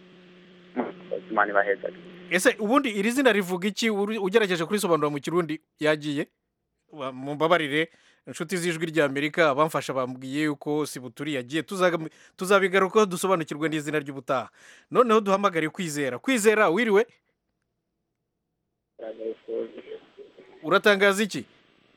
imana ibaheza ese ubundi iri zina rivuga iki Uri- ugerageje kurisobanura mu kirundi yagiye Wa- mumbabarire inshuti z'ijwi ry'amerika abamfasha bambwiye yuko sibuturi yagiye Tuzaga- tuzabigarukaho dusobanukirwe n'izina ry'ubutaha noneho duhamagare kwizera kwizera wiriwe uratangaza iki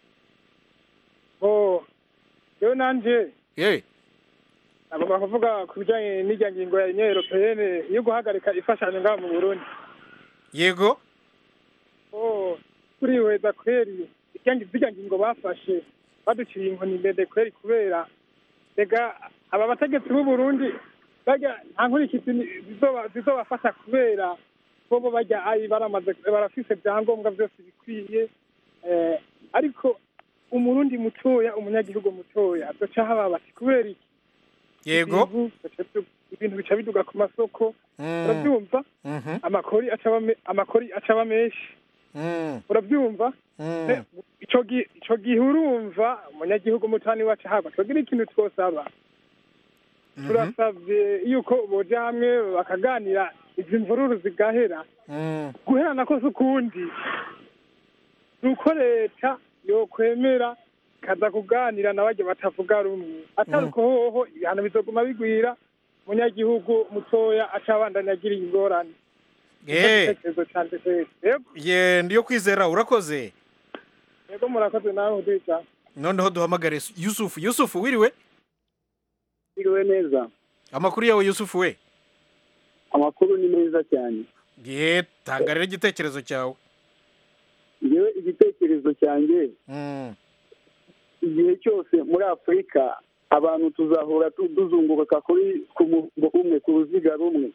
oh rero nanje yewe agomba kuvuga ku bijyanye n'irya ngingo ya union europeyene yo guhagarika imfashanyo ngaha mu burundi yego oh turihweza kweri irya ngi- zirya ngingo bafashe baduciye inkoni ndende kweri kubera rega aba bategetsi b'u burundi barya nta nkurikizi ni- zizoba- zizobafasha kubera bobo barya ayi baramaze barafise ibyangombwa byose bikwiye eh, ariko umurundi mutoya umunyagihugu mutoya azoca haba bati kubera iki yego ibintu bica bidu- ibintu bica biduga ku masoko Mm. urabyumva Mhm. amakori acaba me- amakori acaba menshi Mm. urabyumva Mm. Eh, ico gi- ico gihe urumva umunyagihugu mutani wacu haba twagira ikintu twosaba turasavye yuko boja hamwe bakaganira izi mvururu zigahera Mm. guherana kose ukundi ni uko leta yokwemera ikaza kuganira na barya batavuga rumwe atari uko hoho ibihano bizoguma bigwira umunyagihugu mutoya aca abandanya agira ingorane Nicyo Eh. gitekerezo canje kweri yego ye ndiyo kwizera urakoze yego murakoze nawe udija noneho duhamagare yusufu yusufu wiriwe Biriwe neza amakuru yawe yusufu we amakuru ni meza cyane ye tanga rero igitekerezo cyawe ngewe igitekerezo cyanjye Mm. igihe cyose muri afurika abantu tuzahora tu- tuzunguruka kuri ku murongo umwe ku ruziga rumwe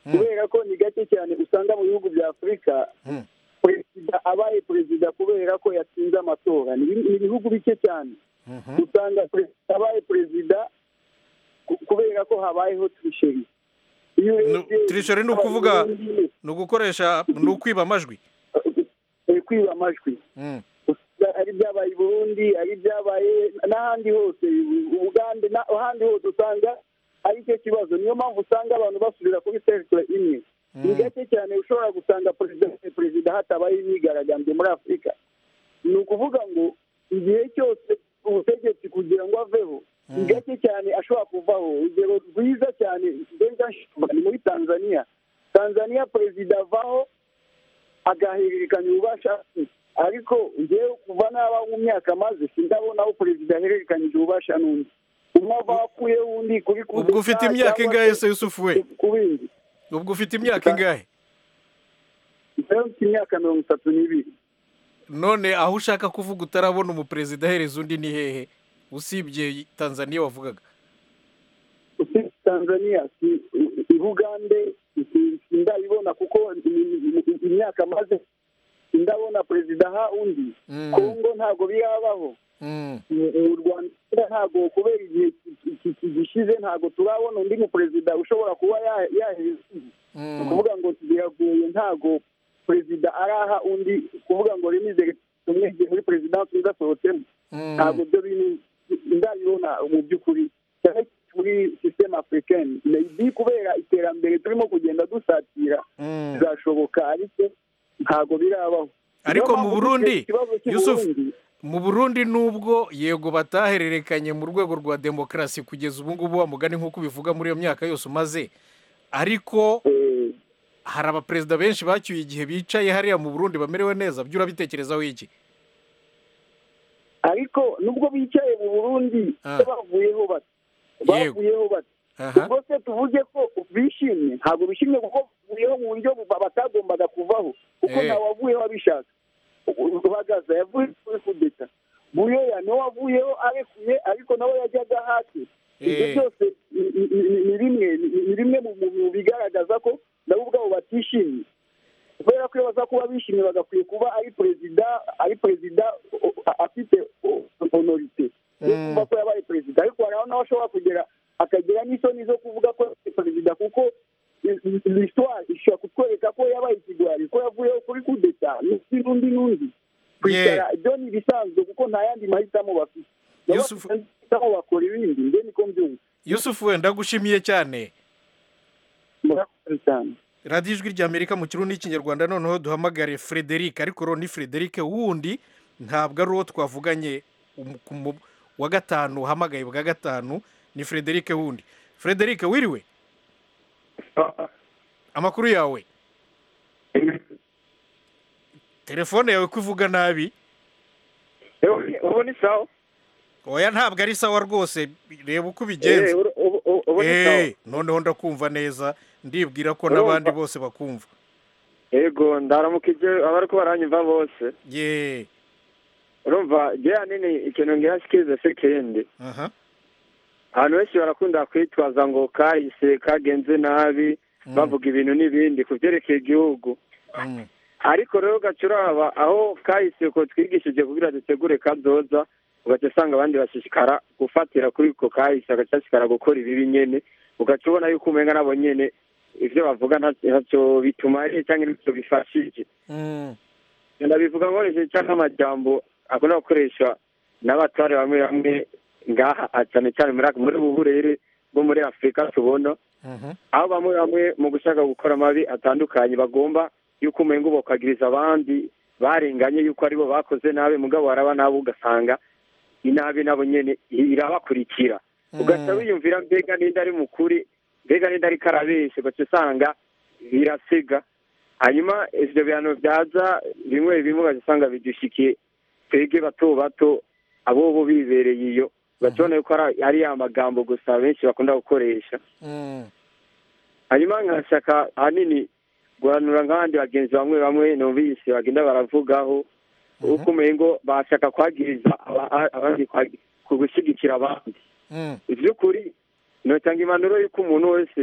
kubera ko ni gake cyane usanga mu bihugu bya afurika perezida abaye perezida kubera ko yatsinze amatora ni ni ibihugu bike cyane usanga perezida abaye perezida ku- kubera ko habayeho trisheri iyo urebye tirishori ni ukuvuga ni ugukoresha ni ukwiba amajwi eh, kwiba amajwi usanga ari ibyabaye i burundi ari ibyabaye n'ahandi hose ubugande na- ahandi hose usanga ari cyo kibazo niyo mpamvu usanga abantu basubira kuri serikire imwe ni gake cyane ushobora gusanga perezida perezida hatabaye imyigaragambyo muri afurika ni ukuvuga ngo igihe cyose ubutegetsi kugira ngo aveho ni gake cyane ashobora kuvaho urugero rwiza cyane benja Shimba ni muri tanzania tanzania perezida avaho agahererekanya ububasha ariko ngewe kuva naba mu myaka maze sindabona aho perezida ahererekanyije ububasha n'undi umwe ava apfuye undi kuri ubwo ufite imyaka ingahe se yusufu we ku bindi ubwo ufite imyaka ingahe ngewe mfite imyaka mirongo itatu n'ibiri none aho ushaka kuvuga utarabona umuperezida ahereza undi ni hehe usibye tanzania wavugaga usibye tanzania si i bugande si- sindabibona kuko i- i- imyaka maze sindabona perezida aha undi kongo ntabwo birabaho mu mu rwanda ntabwo kubera igihe ki- ki- ki- gishize ntabwo turabona undi mu perezida ushobora kuba ya- yaheza undi ni ukuvuga ngo biragoye ntabwo perezida araha undi kuvuga ngo remize umwe igihe muri perezidansi undi asohotsemo ntabwo ibyo bintu ndabibona mu by'ukuri cyane muri sisiteme afurikani maybe kubera iterambere turimo kugenda dusatira bizashoboka ariko ntabwo birabaho ariko Niyo mu mpamvu burundi dufite ikibazo cy'u yusufu Burundi, mu burundi nubwo yego batahererekanye mu rwego rwa demokarasi kugeza ubu ngubu wa mugani nk'uko ubivuga muri iyo myaka yose umaze ariko hari abaperezida benshi bacyuye igihe bicaye hariya mu burundi bamerewe neza byo urabitekerezaho iki ariko nubwo bicaye mu burundi se bavuyeho bati bavuyeho bati ubwo se tuvuge ko bishimye ntabwo bishimye kuko bavuyeho mu buryo bu- batagombaga kuvaho kuko Eh. ntawe wavuyeho abishaka uhagaze yavuye kuri kudeta buyoya niwe wavuyeho arekuye ariko nawe yajyaga hasi ibyo Eh. byose ni- ni- ni- ni bimwe ni- ni bimwe mu mu- mu bigaragaza ko nabo ubwabo batishimye kubera ko iyo baza kuba bishimye bagakwiye kuba ari perezida ari perezida o- a- afite o- honorite yo kuvuga ko yabaye perezida ariko hari aho nawe ashobora kugera akagira n'isoni zo kuvuga ko yabaye perezida kuko l'histoire ishobora kutwereka ko yabaye ikigwari ko yavuyeho kuri kudeta n'undi n'undi n'undi kwicara ibyo ni ibisanzwe kuko nta yandi mahitamo bafite nabo bahitamo bakora ibindi mbe niko mbyumva yusufu wenda ndagushimiye cyane murakoze cyane radiyo ijwi ry'amerika mu kirundi n'ikinyarwanda noneho duhamagare frederic ariko rero ni frederic wundi ntabwo ari uwo twavuganye um- ku mu- wa gatanu uhamagaye bwa gatanu ni frederic wundi frederic wiriwe amakuru yawe telefone yawe ko ivuga nabi ubu ni sawa oya ntabwo ari sawa rwose reba uko ubigenza Eh, ubu- ubu- ubu- ubu ni sawa. Eh, noneho ndakumva neza ndibwira ko Urumva? n'abandi bose bakumva yego ndaramukije abari ko baranyumva bose ye urumva je hanini ikintu ngihashikiriza se kindi aha abantu benshi barakunda kwitwaza ngo kahise kagenze nabi bavuga ibintu n'ibindi ku byerekeye igihugu ariko rero ugaca uraba aho kahise ko twigishije kugira dutegure kazoza ugaca usanga abandi bashishikara gufatira kuri ko kahise bagashishikara gukora ibibi nyene ugaca ubona yuko umenga nabo nyene ivyo bavuga nta- ntacyo bitumariye cyangwa ntacyo bifashije ndabivuga nkoresheje cyangwa amajambo akunda gukoreshwa n'abatware bamwe bamwe ngaha ah, cyane cyane muri aka- muri ubu burere bwo muri afurika tubona aho bamwe bamwe mu gushaka gukora amabi atandukanye bagomba yuko umenga bokagiriza abandi barenganye yuko aribo bakoze nabi mugabo waraba nabo ugasanga inabi nabo nyene irabakurikira ugaca wiyumvira mbega ninde ari mukuri mbega ninde ariko arabesha ugaca usanga birasiga hanyuma ivyo bihano vyaza bimwe bimwe ugaca usanga bidushikiye twebwe bato bato abo bo bibereye iyo ugaca ubona yuko ari- ari ya magambo gusa benshi bakunda gukoresha hanyuma nkashaka ahanini guhanura nk'abandi bagenzi bamwe bamwe numvise bagenda baravugaho uko umengo bashaka kwagiriza aba- abandi kwagi- ku gushyigikira abandi iby'ukuri notanga impanuro y'uko umuntu wese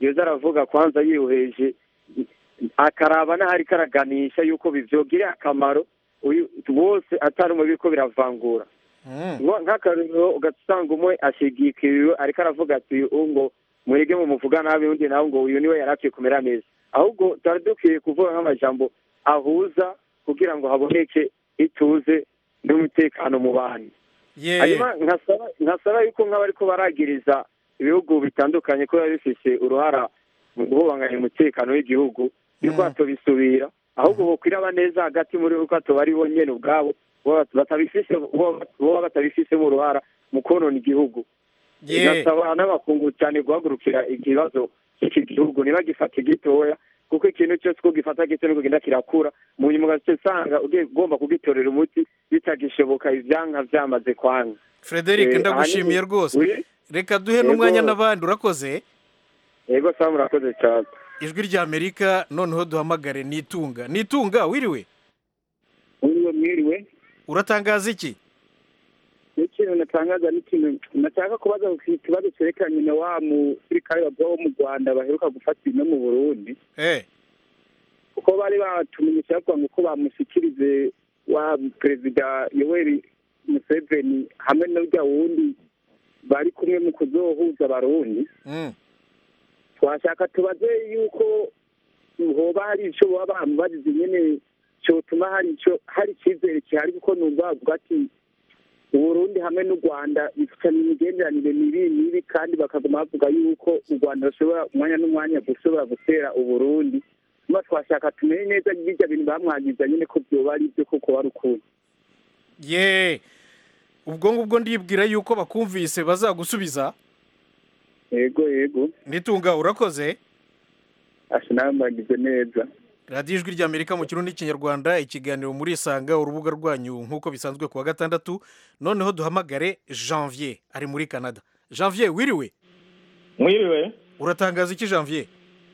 yoza aravuga kwanza yihuheje akaraba n'ahari karaganisha yuko bivyogirira akamaro uyu bose atari umubi ko biravangura Ngo nk'akarero ugasanga umwe ashigikiriwe ariko aravuga ati uyu ngo mwege mu muvuga nabi undi nawe ngo uyu niwe yari akwiye kumera neza ahubwo twari dukwiye kuvuga nk'amajambo ahuza kugira ngo haboneke ituze n'umutekano mu bantu Ye. hanyuma nkasaba nkasaba yuko nk'abariko baragiriza ibihugu bitandukanye ko biba bifise uruhara mu guhubanganya umutekano w'igihugu yuko batobisubira ahubwo bokwiraba neza hagati muri bo ko atoba ari bo nyene ubwabo boba batabifise boba boba batabifisemo uruhara mu konona igihugu Ye. ngasaba n'abakungu cyane guhagurukira ikibazo cy'iki gihugu ntibagifate gitoya kuko ikintu cyose uko gifata gito niko kigenda kirakura mu nyuma ugaca usanga ugiye ugomba kugitorera umuti bitagishoboka ivyanka vyamaze kwanga frederic Eh, ndagushimiye ahanini- rwose Oui. reka duhe Yego. n'umwanya n'abandi urakoze yego sawa murakoze cyane ijwi ry'amerika noneho duhamagare nitunga nitunga wiriwe Mwiriwe mwiriwe uratangaza iki n'ikintu natangaza n'ikintu nashaka kubaza ku kibazo cyerekeranye na wa musirikare wabwa wo mu rwanda baheruka gufata no mu burundi eh kuko bari batumenyesha bavuga ngo ko bamushyikirize wa perezida yoweri museveni hamwe n'urya wundi bari kumwe mu kuzohuza abarundi Mm. twashaka tubaze yuko hoba hari icyo baba bamubazize nyine cyotuma hari icyo hari icyizere gihari kuko numva bavuga ati uburundi hamwe n'u rwanda bifitanye imigenderanire mibi mibi kandi bakaguma bavuga yuko u rwanda rushobora umwanya n'umwanya gushobora gutera uburundi nyuma twashaka tumenye neza bijya bintu bamwagiza nyine ko byoba ari byo koko wari ukuntu ye ubwo ngubwo ndibwira yuko bakumvise bazagusubiza yego yego nitunga urakoze asa nawe mbagize neza radiyo ijwi ry'amerika mu kirundi n'ikinyarwanda ikiganiro muri isanga urubuga rwanyu nk'uko bisanzwe ku wa gatandatu noneho duhamagare janvier ari muri canada janvier wiriwe mwiriwe uratangaza iki janvier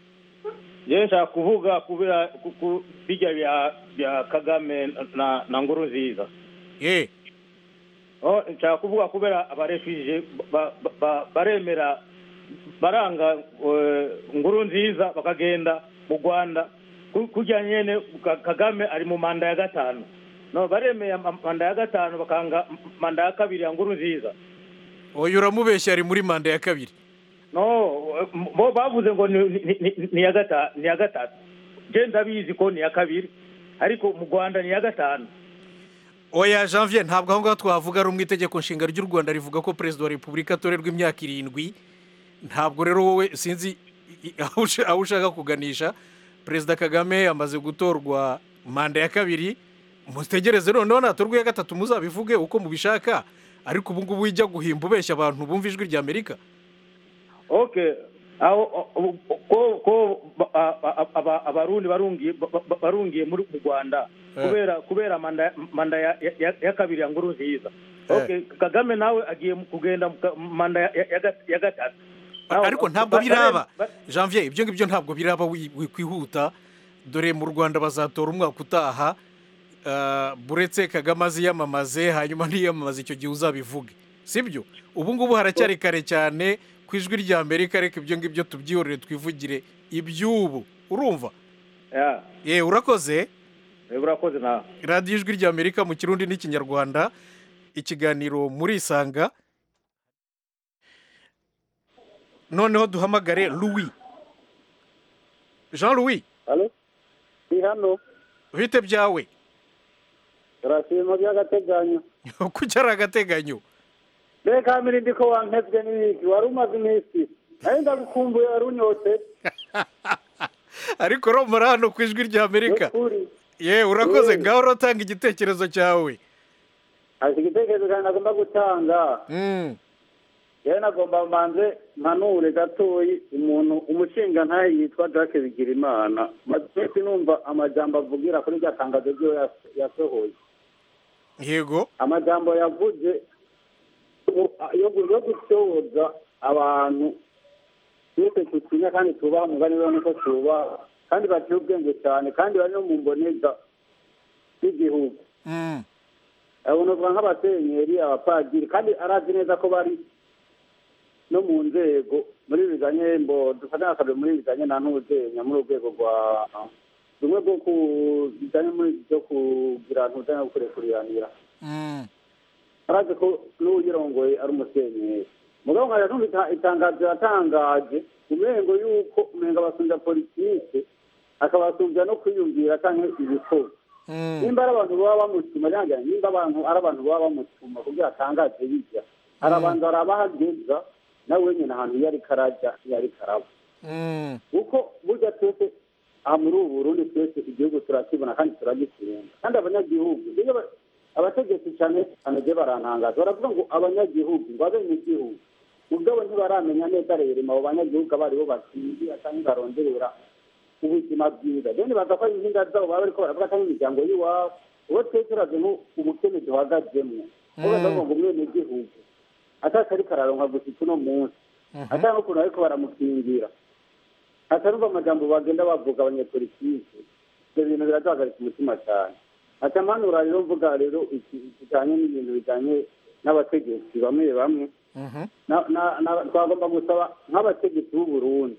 je nshaka kuvuga kubera ku- ku- bijya bya bya kagame na na nguru nziza ye oh nshaka kuvuga kubera abarefije ba- ba- ba- baremera baranga eh, nguru nziza bakagenda mu rwanda Ku- kurya nyene Ka- kagame ari mu manda ya gatanu no baremeye ama- manda ya gatanu bakanga manda ya kabiri ya nguru nziza oya uramubeshya ari muri manda ya kabiri no bo bavuze ngo ni ni- ni- ni iya gata- ni iya gatatu je ndabizi ko ni iya kabiri ariko mu rwanda ni iya gatanu oya janvier ntabwo aho ngaho twavuga rumwe itegeko nshinga ry'u rwanda rivuga ko perezida wa repubulika atorerwa imyaka irindwi ntabwo rero wowe sinzi i- i- aho usha- aho ushaka kuganisha perezida kagame amaze gutorwa manda ya kabiri mutegereze noneho natorwa iya gatatu muzabivuge uko mubishaka ariko ubu ngubu ujya guhimba ubeshya abantu bumva ijwi ry'amerika okay aho o- o- ko ko ba- a- a- aba- abarundi barungiye ba- ba- barungiye muri mu rwanda Eh. kubera kubera manda manda ya, ya, ya kabiri ya nguru nziza okay kagame nawe agiye mu- kugenda mu ka- manda ya, ya, ya, ya gatatu Nawe- ariko ntabwo ba- biraba ba- janvier ibyo ngibyo ntabwo biraba wi- wikwihuta dore mu rwanda bazatora umwaka utaha ah, buretse kagame aziyamamaze hanyuma ntiyamamaze icyo gihe uzabivuge sibyo ubu ngubu haracyari kare cyane ku ijwi rya amerika reka ibyo ngibyo tubyihorere twivugire iby'ubu urumva ya ye urakoze eh, urakoze nawe radiyo ijwi rya amerika mu kirundi n'ikinyarwanda ikiganiro muri isanga noneho duhamagare louis jean louis halo ni hano bite byawe turashima by'agateganyo kuki ari agateganyo reka mirindi ko wankebwe n'ibiki wari umaze iminsi nayo ndagukumbuye wari unyote ariko romora hano ku ijwi rya amerika ye urakoze Eh. ngaho uratanga igitekerezo cyawe hari igitekerezo cyane nagomba gutanga Mm. yewe nagomba mbanze mpanure gatoyi umuntu umushinga ntayo yitwa jacques bigirimana maze numva amajambo avugira kuri rya tangazo ryiwe yas- yasohoye yego amajambo yavuze u- yo gu- yo gusohoza abantu twese tutinya kandi tubaha umugani we nuko tubaha kandi baciye ubwenge cyane kandi bari no mu mboneza z'igihugu Mm. abonezwa nk'abasenyeri abapadiri kandi arazi neza ko bari no mu nzego muri bijanye mbo dufatanya akabe muri bijanye na ntuzenya muri urwego rwa rumwe rwo ku bijanye muri byo kugira ntuzenya gukurekuriranira arazi ko n'uyirongoye ari umusenyeri mugabo nkaja numva ita- itangazo yatangaje umengo yuko umenga abasumbya politike akabasumbya no kwiyumvira canke ibikorwa nimba ari abantu baba bamutuma cyangwa nimba abantu ari abantu baba bamutuma kugira atangaze bijya hari abantu barabahageza nawe nyine ahantu iyo ariko arajya iyo ariko araba kuko burya twese aha muri ubu burundi twese igihugu turakibona kandi turagikunda kandi abanyagihugu iyo ba- abategetsi cyane cyane byo barantangaza baravuga ngo abanyagihugu ngo abenegihugu mugabo ntibaramenya neza rero abo banyagihugu abo aribo bakingira cyangwa baronderera ubuzima bwiza rero nibaza ko inkinga zabo baba bariko baravuga cyangwa imiryango y'iwabo uwo twese urazi ubukene duhagazemwo uwo baravuga ngo umwenegihugu atasi ariko araronka gusa uno munsi atari n'ukuntu bariko baramukingira atarumva amajambo bagenda bavuga abanyepolitike ibyo bintu biraduhagarika umutima cyane atamanura rero mvuga rero iki- kijanye n'ibintu bijanye n'abategetsi bamwe bamwe na- na- na- twagomba gusaba nk'abategetsi b'u Burundi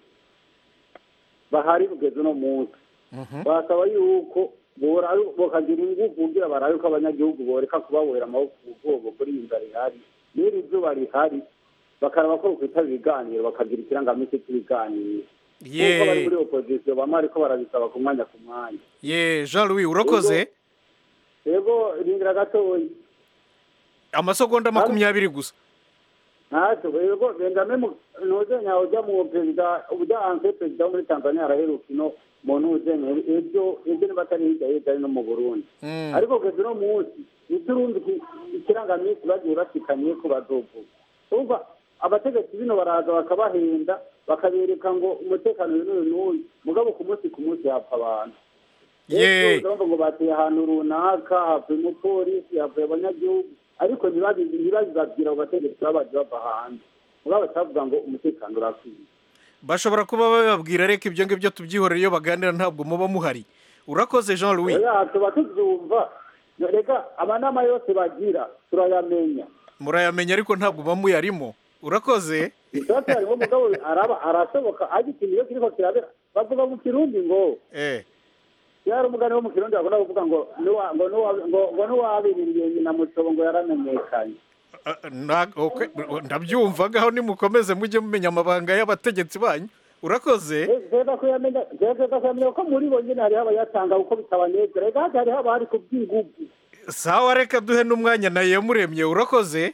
bahari kugeza uno munsi basaba yuko bora- bokagira ingufu kugira barabe ko abanyagihugu boreka kubabohera amaboko ku bwobo kuri iyi nzara ihari n'iri zuba rihari bakaraba ko bokwitaba ibiganiro bakagira ikirangamisi cy'ibiganiro kuko bari muri opozisiyo bamwe ariko barabisaba ku mwanya ku mwanya ye jean louis urakoze yego rindira gatoya amasegonda makumyabiri gusa ntacyo yego benjamin ntuzenya ujya mu perezida ujya hanze perezida wo muri tanzania araheruka ino mu ntuzenya ibyo ibyo niba atari hirya hirya ari no mu burundi ariko kugeza uno munsi ntiturundi ikirangamisi bagiye bashikanye ko bazovuga urumva abategetsi bino baraza bakabahenda bakabereka ngo umutekano uyu n'uyu n'uyu mugabo ku munsi ku munsi hapfa abantu Ye. urumva ngo bateye ahantu runaka hapfuye umupolisi hapfuye abanyagihugu ariko ntibabi- ntibabibabwira abo bategetsi baba baje bava hanze mugabo batavuga ngo umutekano urakwiye bashobora kuba bababwira reka ibyo ngibyo tubyihorera iyo baganira ntabwo muba muhari urakoze jean louis oya tuba tubyumva reka amanama yose bagira turayamenya murayamenya ariko ntabwo muba muyarimo urakoze ikibazo harimo umugabo araba arashoboka ariko ikintu iyo kiriko kirabera bavuga mu kirundi ngo eh yari umugani wo mu kirundi bakunda kuvuga ngo nuwa- ngo nuwa- ngo ngo n'uwabiririye nyina mucobo ngo yaramenyekanye Na- okay, ndabyumva ngaho nimukomeze mujye mumenya amabanga y'abategetsi banyu urakoze zeza kuyamenya zeza kuyamenya ko muri bo nyine hariho abayatanga kuko bitabanezera reka hati hariho abari ku bw'ingufu sawa reka duhe n'umwanya na iyamuremye urakoze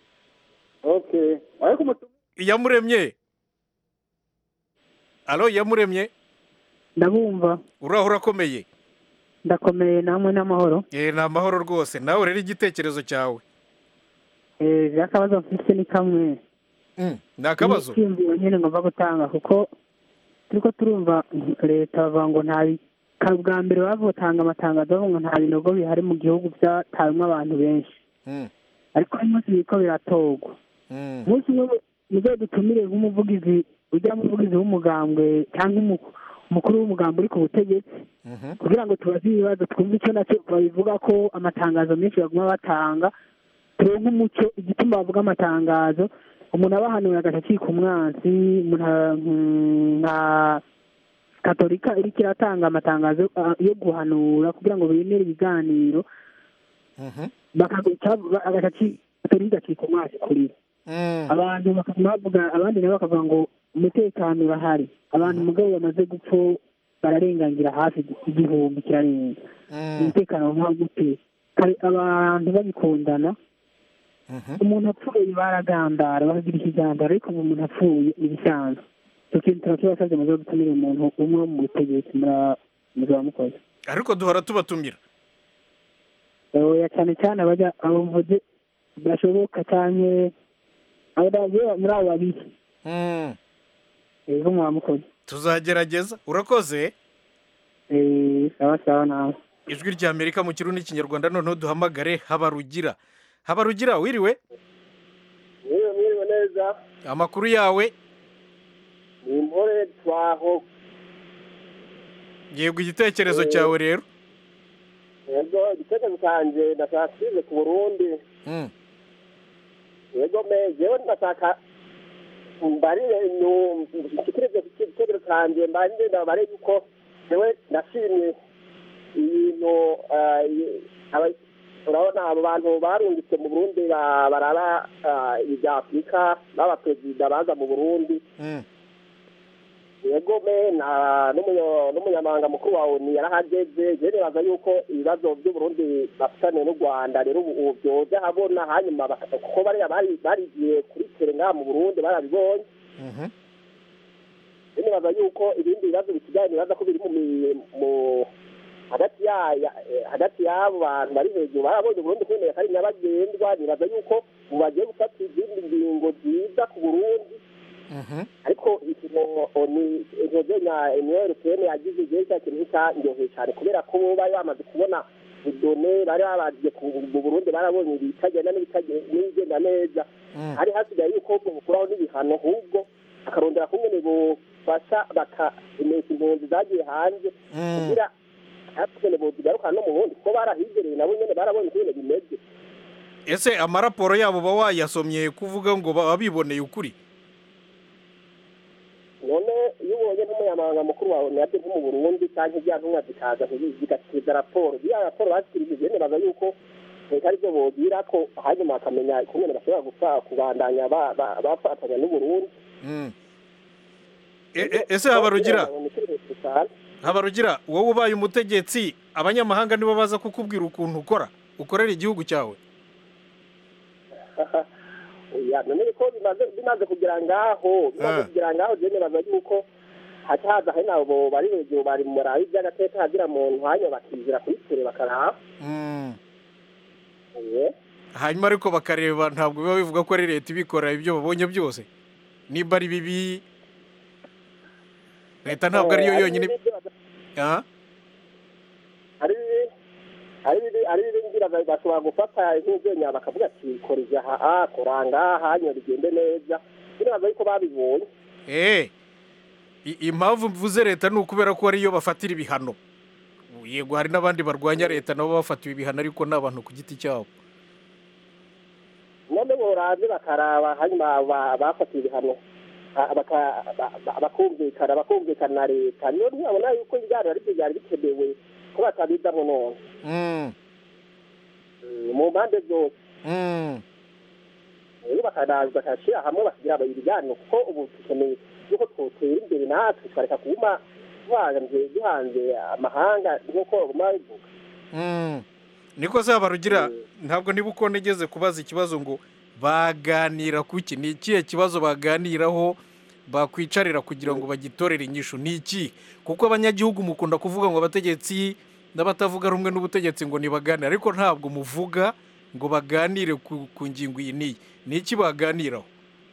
okay ariko umutu iyamuremye alo iyamuremye ndabumva uraho urakomeye ndakomeye namwe n'amahoro eh ni amahoro rwose nawe rero igitekerezo cyawe eh akabazo mfise ni kamwe ni akabazo icyiyumviro nyine ngomba gutanga kuko turiko turumva leta bavuga ngo nta bi- ka- bwa mbere bavutanga amatangazo bavuga ngo nta binogo bihari mu gihugu byatawemwo abantu benshi Mm, ariko uyu munsi biriko biratorwa mm, umunsi umwe muze dutumire nk'umuvugizi ujya muvugizi w'umugambwe cyangwa umu- umukuru w'umugambwe uri ku butegetsi mhm. kugira ngo tubaze ibibazo twumve icyo nacyo babivuga ko amatangazo menshi baguma batanga turonke umuco igituma bavuga amatangazo umuntu abahanuye agaca acika umwansi umuntu a- mm, nka katolika iriko iratanga amatangazo ah, yo guhanura kugira ngo bemere ibiganiro bakaguca agaca aci- katolika igacika umwansi kurira abantu bakaguma bavuga abandi nabo bakavuga ngo umutekano urahari abantu mugabo bamaze gupfa bararengangira hafi igihumbi kirarenga umutekano nka gute kare abantu babikundana umuntu apfuye baragandara bakagira ikigandaro ariko ngo umuntu apfuye ibisanzwe icyo kintu turakibasabye muze gutumira umuntu umwe wo mu butegetsi mura- muzaba mukoze ariko duhora tubatumira oya cyane cyane abajya abavuze bashoboka cyane abadavuye muri abo babiri Mm, ejo mwaba mukoze tuzagerageza urakoze Eh, sawa sawa nawe ijwi rya amerika mu kirundi n'ikinyarwanda noneho duhamagare habarugira habarugira wiriwe mwiriwe mwiriwe neza amakuru yawe ni impore twaho yego igitekerezo cyawe rero yego igitekerezo cyanjye ndashaka kize ku burundi Mm, yego me jewe ndashaka mbarire nshikirize ku gitego canje mbarire ndabare yuko jewe nashimye ibintu ah, i- aba- urabona abo bantu barungitse mu burundi ba- baraba ah, ibya afurika b'abaperezida baza mu burundi yego me na n'umunya- n'umunyamabanga mukuru wa oni yarahageze je nibaza yuko ibibazo by'uburundi bafitanye n'u rwanda rero ubu ubu byoza habona hanyuma baka- kuko bariya bari barigiye kuri tere ngaha mu burundi barabibonye je nibaza yuko ibindi bibazo bisigaye nibaza ko biri mu mi- mu hagati ya ya- eh, hagati y'abo bantu bari hejuru barabonye uburundi kwemera ko ari nyabagendwa nibaza yuko ubu bagiye gufata izindi ngingo nziza ku burundi ariko ikintu oni intozenya emiyeri pene yagize igihe cya kintu cyanyoheye cyane kubera ko bo bari bamaze kubona idone bari babagiye ku mu burundi barabonye ibitagenda n'ibitagenda n'ibigenda neza hari hasigaye yuko bukuraho n'ibihano ahubwo bakarondera kumwe bufasha bakamesha impunzi zagiye hanze kugira hatukene bozigarukana no mu bundi kuko barahigereye nabo nyene barabonye ukuntu bimeze ese amaraporo yabo uba wayasomye kuvuga ngo baba biboneye ukuri none iyo ubonye nk'umunyamabanga mukuru wawe nabyo nko mu burundi cyangwa ibya ntumwa zikaza zigasiza raporo ziriya raporo bazikirije nibaza yuko leta aribyo bogira ko hanyuma bakamenya ukuntu bashobora gupfa kubandanya ba- ba- bafatanya n'uburundi Mm. E- e- ese habarugira habarugira wowe ubaye umutegetsi abanyamahanga nibo baza kukubwira ukuntu ukora ukorera igihugu cyawe ya none ko bimaze bimaze kugira ngaho bimaze Ah. kugira ngaho je nibaza yuko haca haza hari nabo bari hejuru bari mu murabi by'agateka hagira muntu hanyuma bakizira kuri tere bakaraba Mm. Eh. hanyuma ariko bakareba ntabwo biba bivuga ko ari leta ibikora ibyo babonye byose niba ari bibi leta ntabwo ariyo yonyine Ah? ari ari bibi- ari bibi ngira ba- bashobora gufata nk'ubwenya bakavuga ati kora ivya aha kora ngaha hanyuma bigende neza biraza yuko babibonye Eh, i- impamvu mvuze leta ni ukubera ko ariyo bafatira ibihano yego hari n'abandi barwanya leta nabo bafatiwe ibihano ariko ni abantu ku giti cyabo none boraze bakaraba hanyuma ba- bafatiye ibihano ba- baka- ba- ba- bakumvikana bakumvikana na leta niyo ntibabona yuko ibiganiro ari byo byari bikenewe ko batabizamo none Mm, Mm, mu mpande zose mm. rero bakanaza bakashyira hamwe bakagira ibiganiro kuko ubu dukeneye yuko twotera imbere natwe tukareka kuguma duhanze duhanze amahanga nk'uko baguma babivuga Mm. niko zaba rugira ntabwo niba uko nigeze kubaza ikibazo ngo baganira ku ki ni ikihe kibazo baganiraho bakwicarira kugira ngo bagitorere inyishu ni iki kuko abanyagihugu mukunda kuvuga ngo abategetsi n'abatavuga rumwe n'ubutegetsi ngo nibaganire ariko ntabwo muvuga ngo baganire ku, ku ngingo iyi n'iyi ni iki baganiraho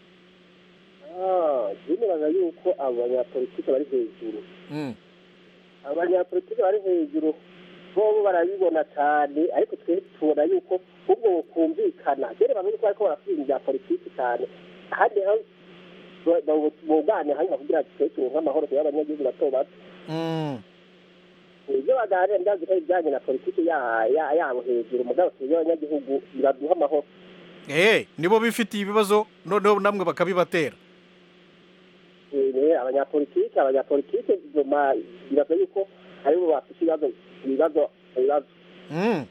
Ah, je nibaza yuko abo banyapolitike bari hejuru Mm. abanyapolitike bari hejuru bobo barabibona cyane ariko twe tubona yuko ubwo bukumvikana rero bamwe yuko bariko barasubira ibya politiki cyane ahandi ho bugane hanyuma kugira twe turonke amahoro kugira abanyagihugu bato bato Mm. ibyo baganira ndazi ko ibijyanye na politiki ya- ya- yabo hejuru mugabo twebwe abanyagihugu biraduha amahoro Eh, nibo bifitiye ibibazo noneho namwe bakabibatera Eh, abanyapolitike abanyapolitike nyuma biraza yuko aribo bafite ibibazo ibibazo ibibazo Mm.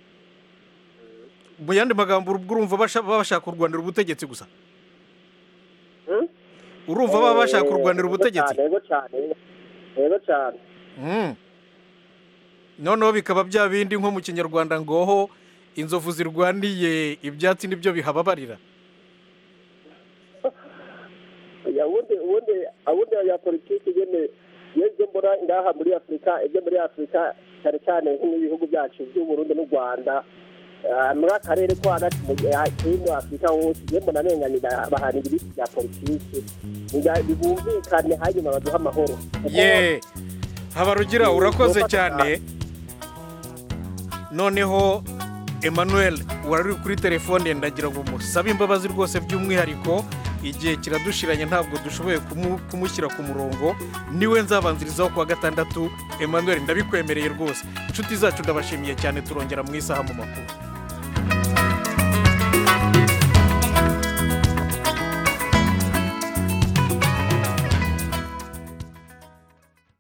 mu yandi magambo ubwo urumva basha- baba bashaka kurwanira ubutegetsi gusa urumva baba bashaka kurwanira ubutegetsi yego cyane yego cyane Mm. noneho bikaba bya bindi nko mu kinyarwanda ngoho inzovu zirwaniye ibyatsi nibyo bihababarira Ya, ubundi ubundi ubundi abanyapolitike nyene iyo ibyo mbona ngaha muri afurika ibyo muri afurika cyane cyane nk'ibihugu byacu by'uburundi n'u rwanda ah, muri akarere ko hagati mu hino afurika hose iyo mbona nenganye bahana ibiti bya politiki Nga- bibumvikane hanyuma baduha amahoro Kuko- ye habarugira urakoze cyane noneho emmanuel wari uri kuri telefone ndagira ngo musabe imbabazi rwose by'umwihariko igihe kiradushiranye ntabwo dushoboye kumu- kumushyira ku murongo niwe nzabanzirizaho kuwa gatandatu emmanuel ndabikwemereye rwose inshuti zacu ndabashimiye cyane turongera mu isaha mu makuru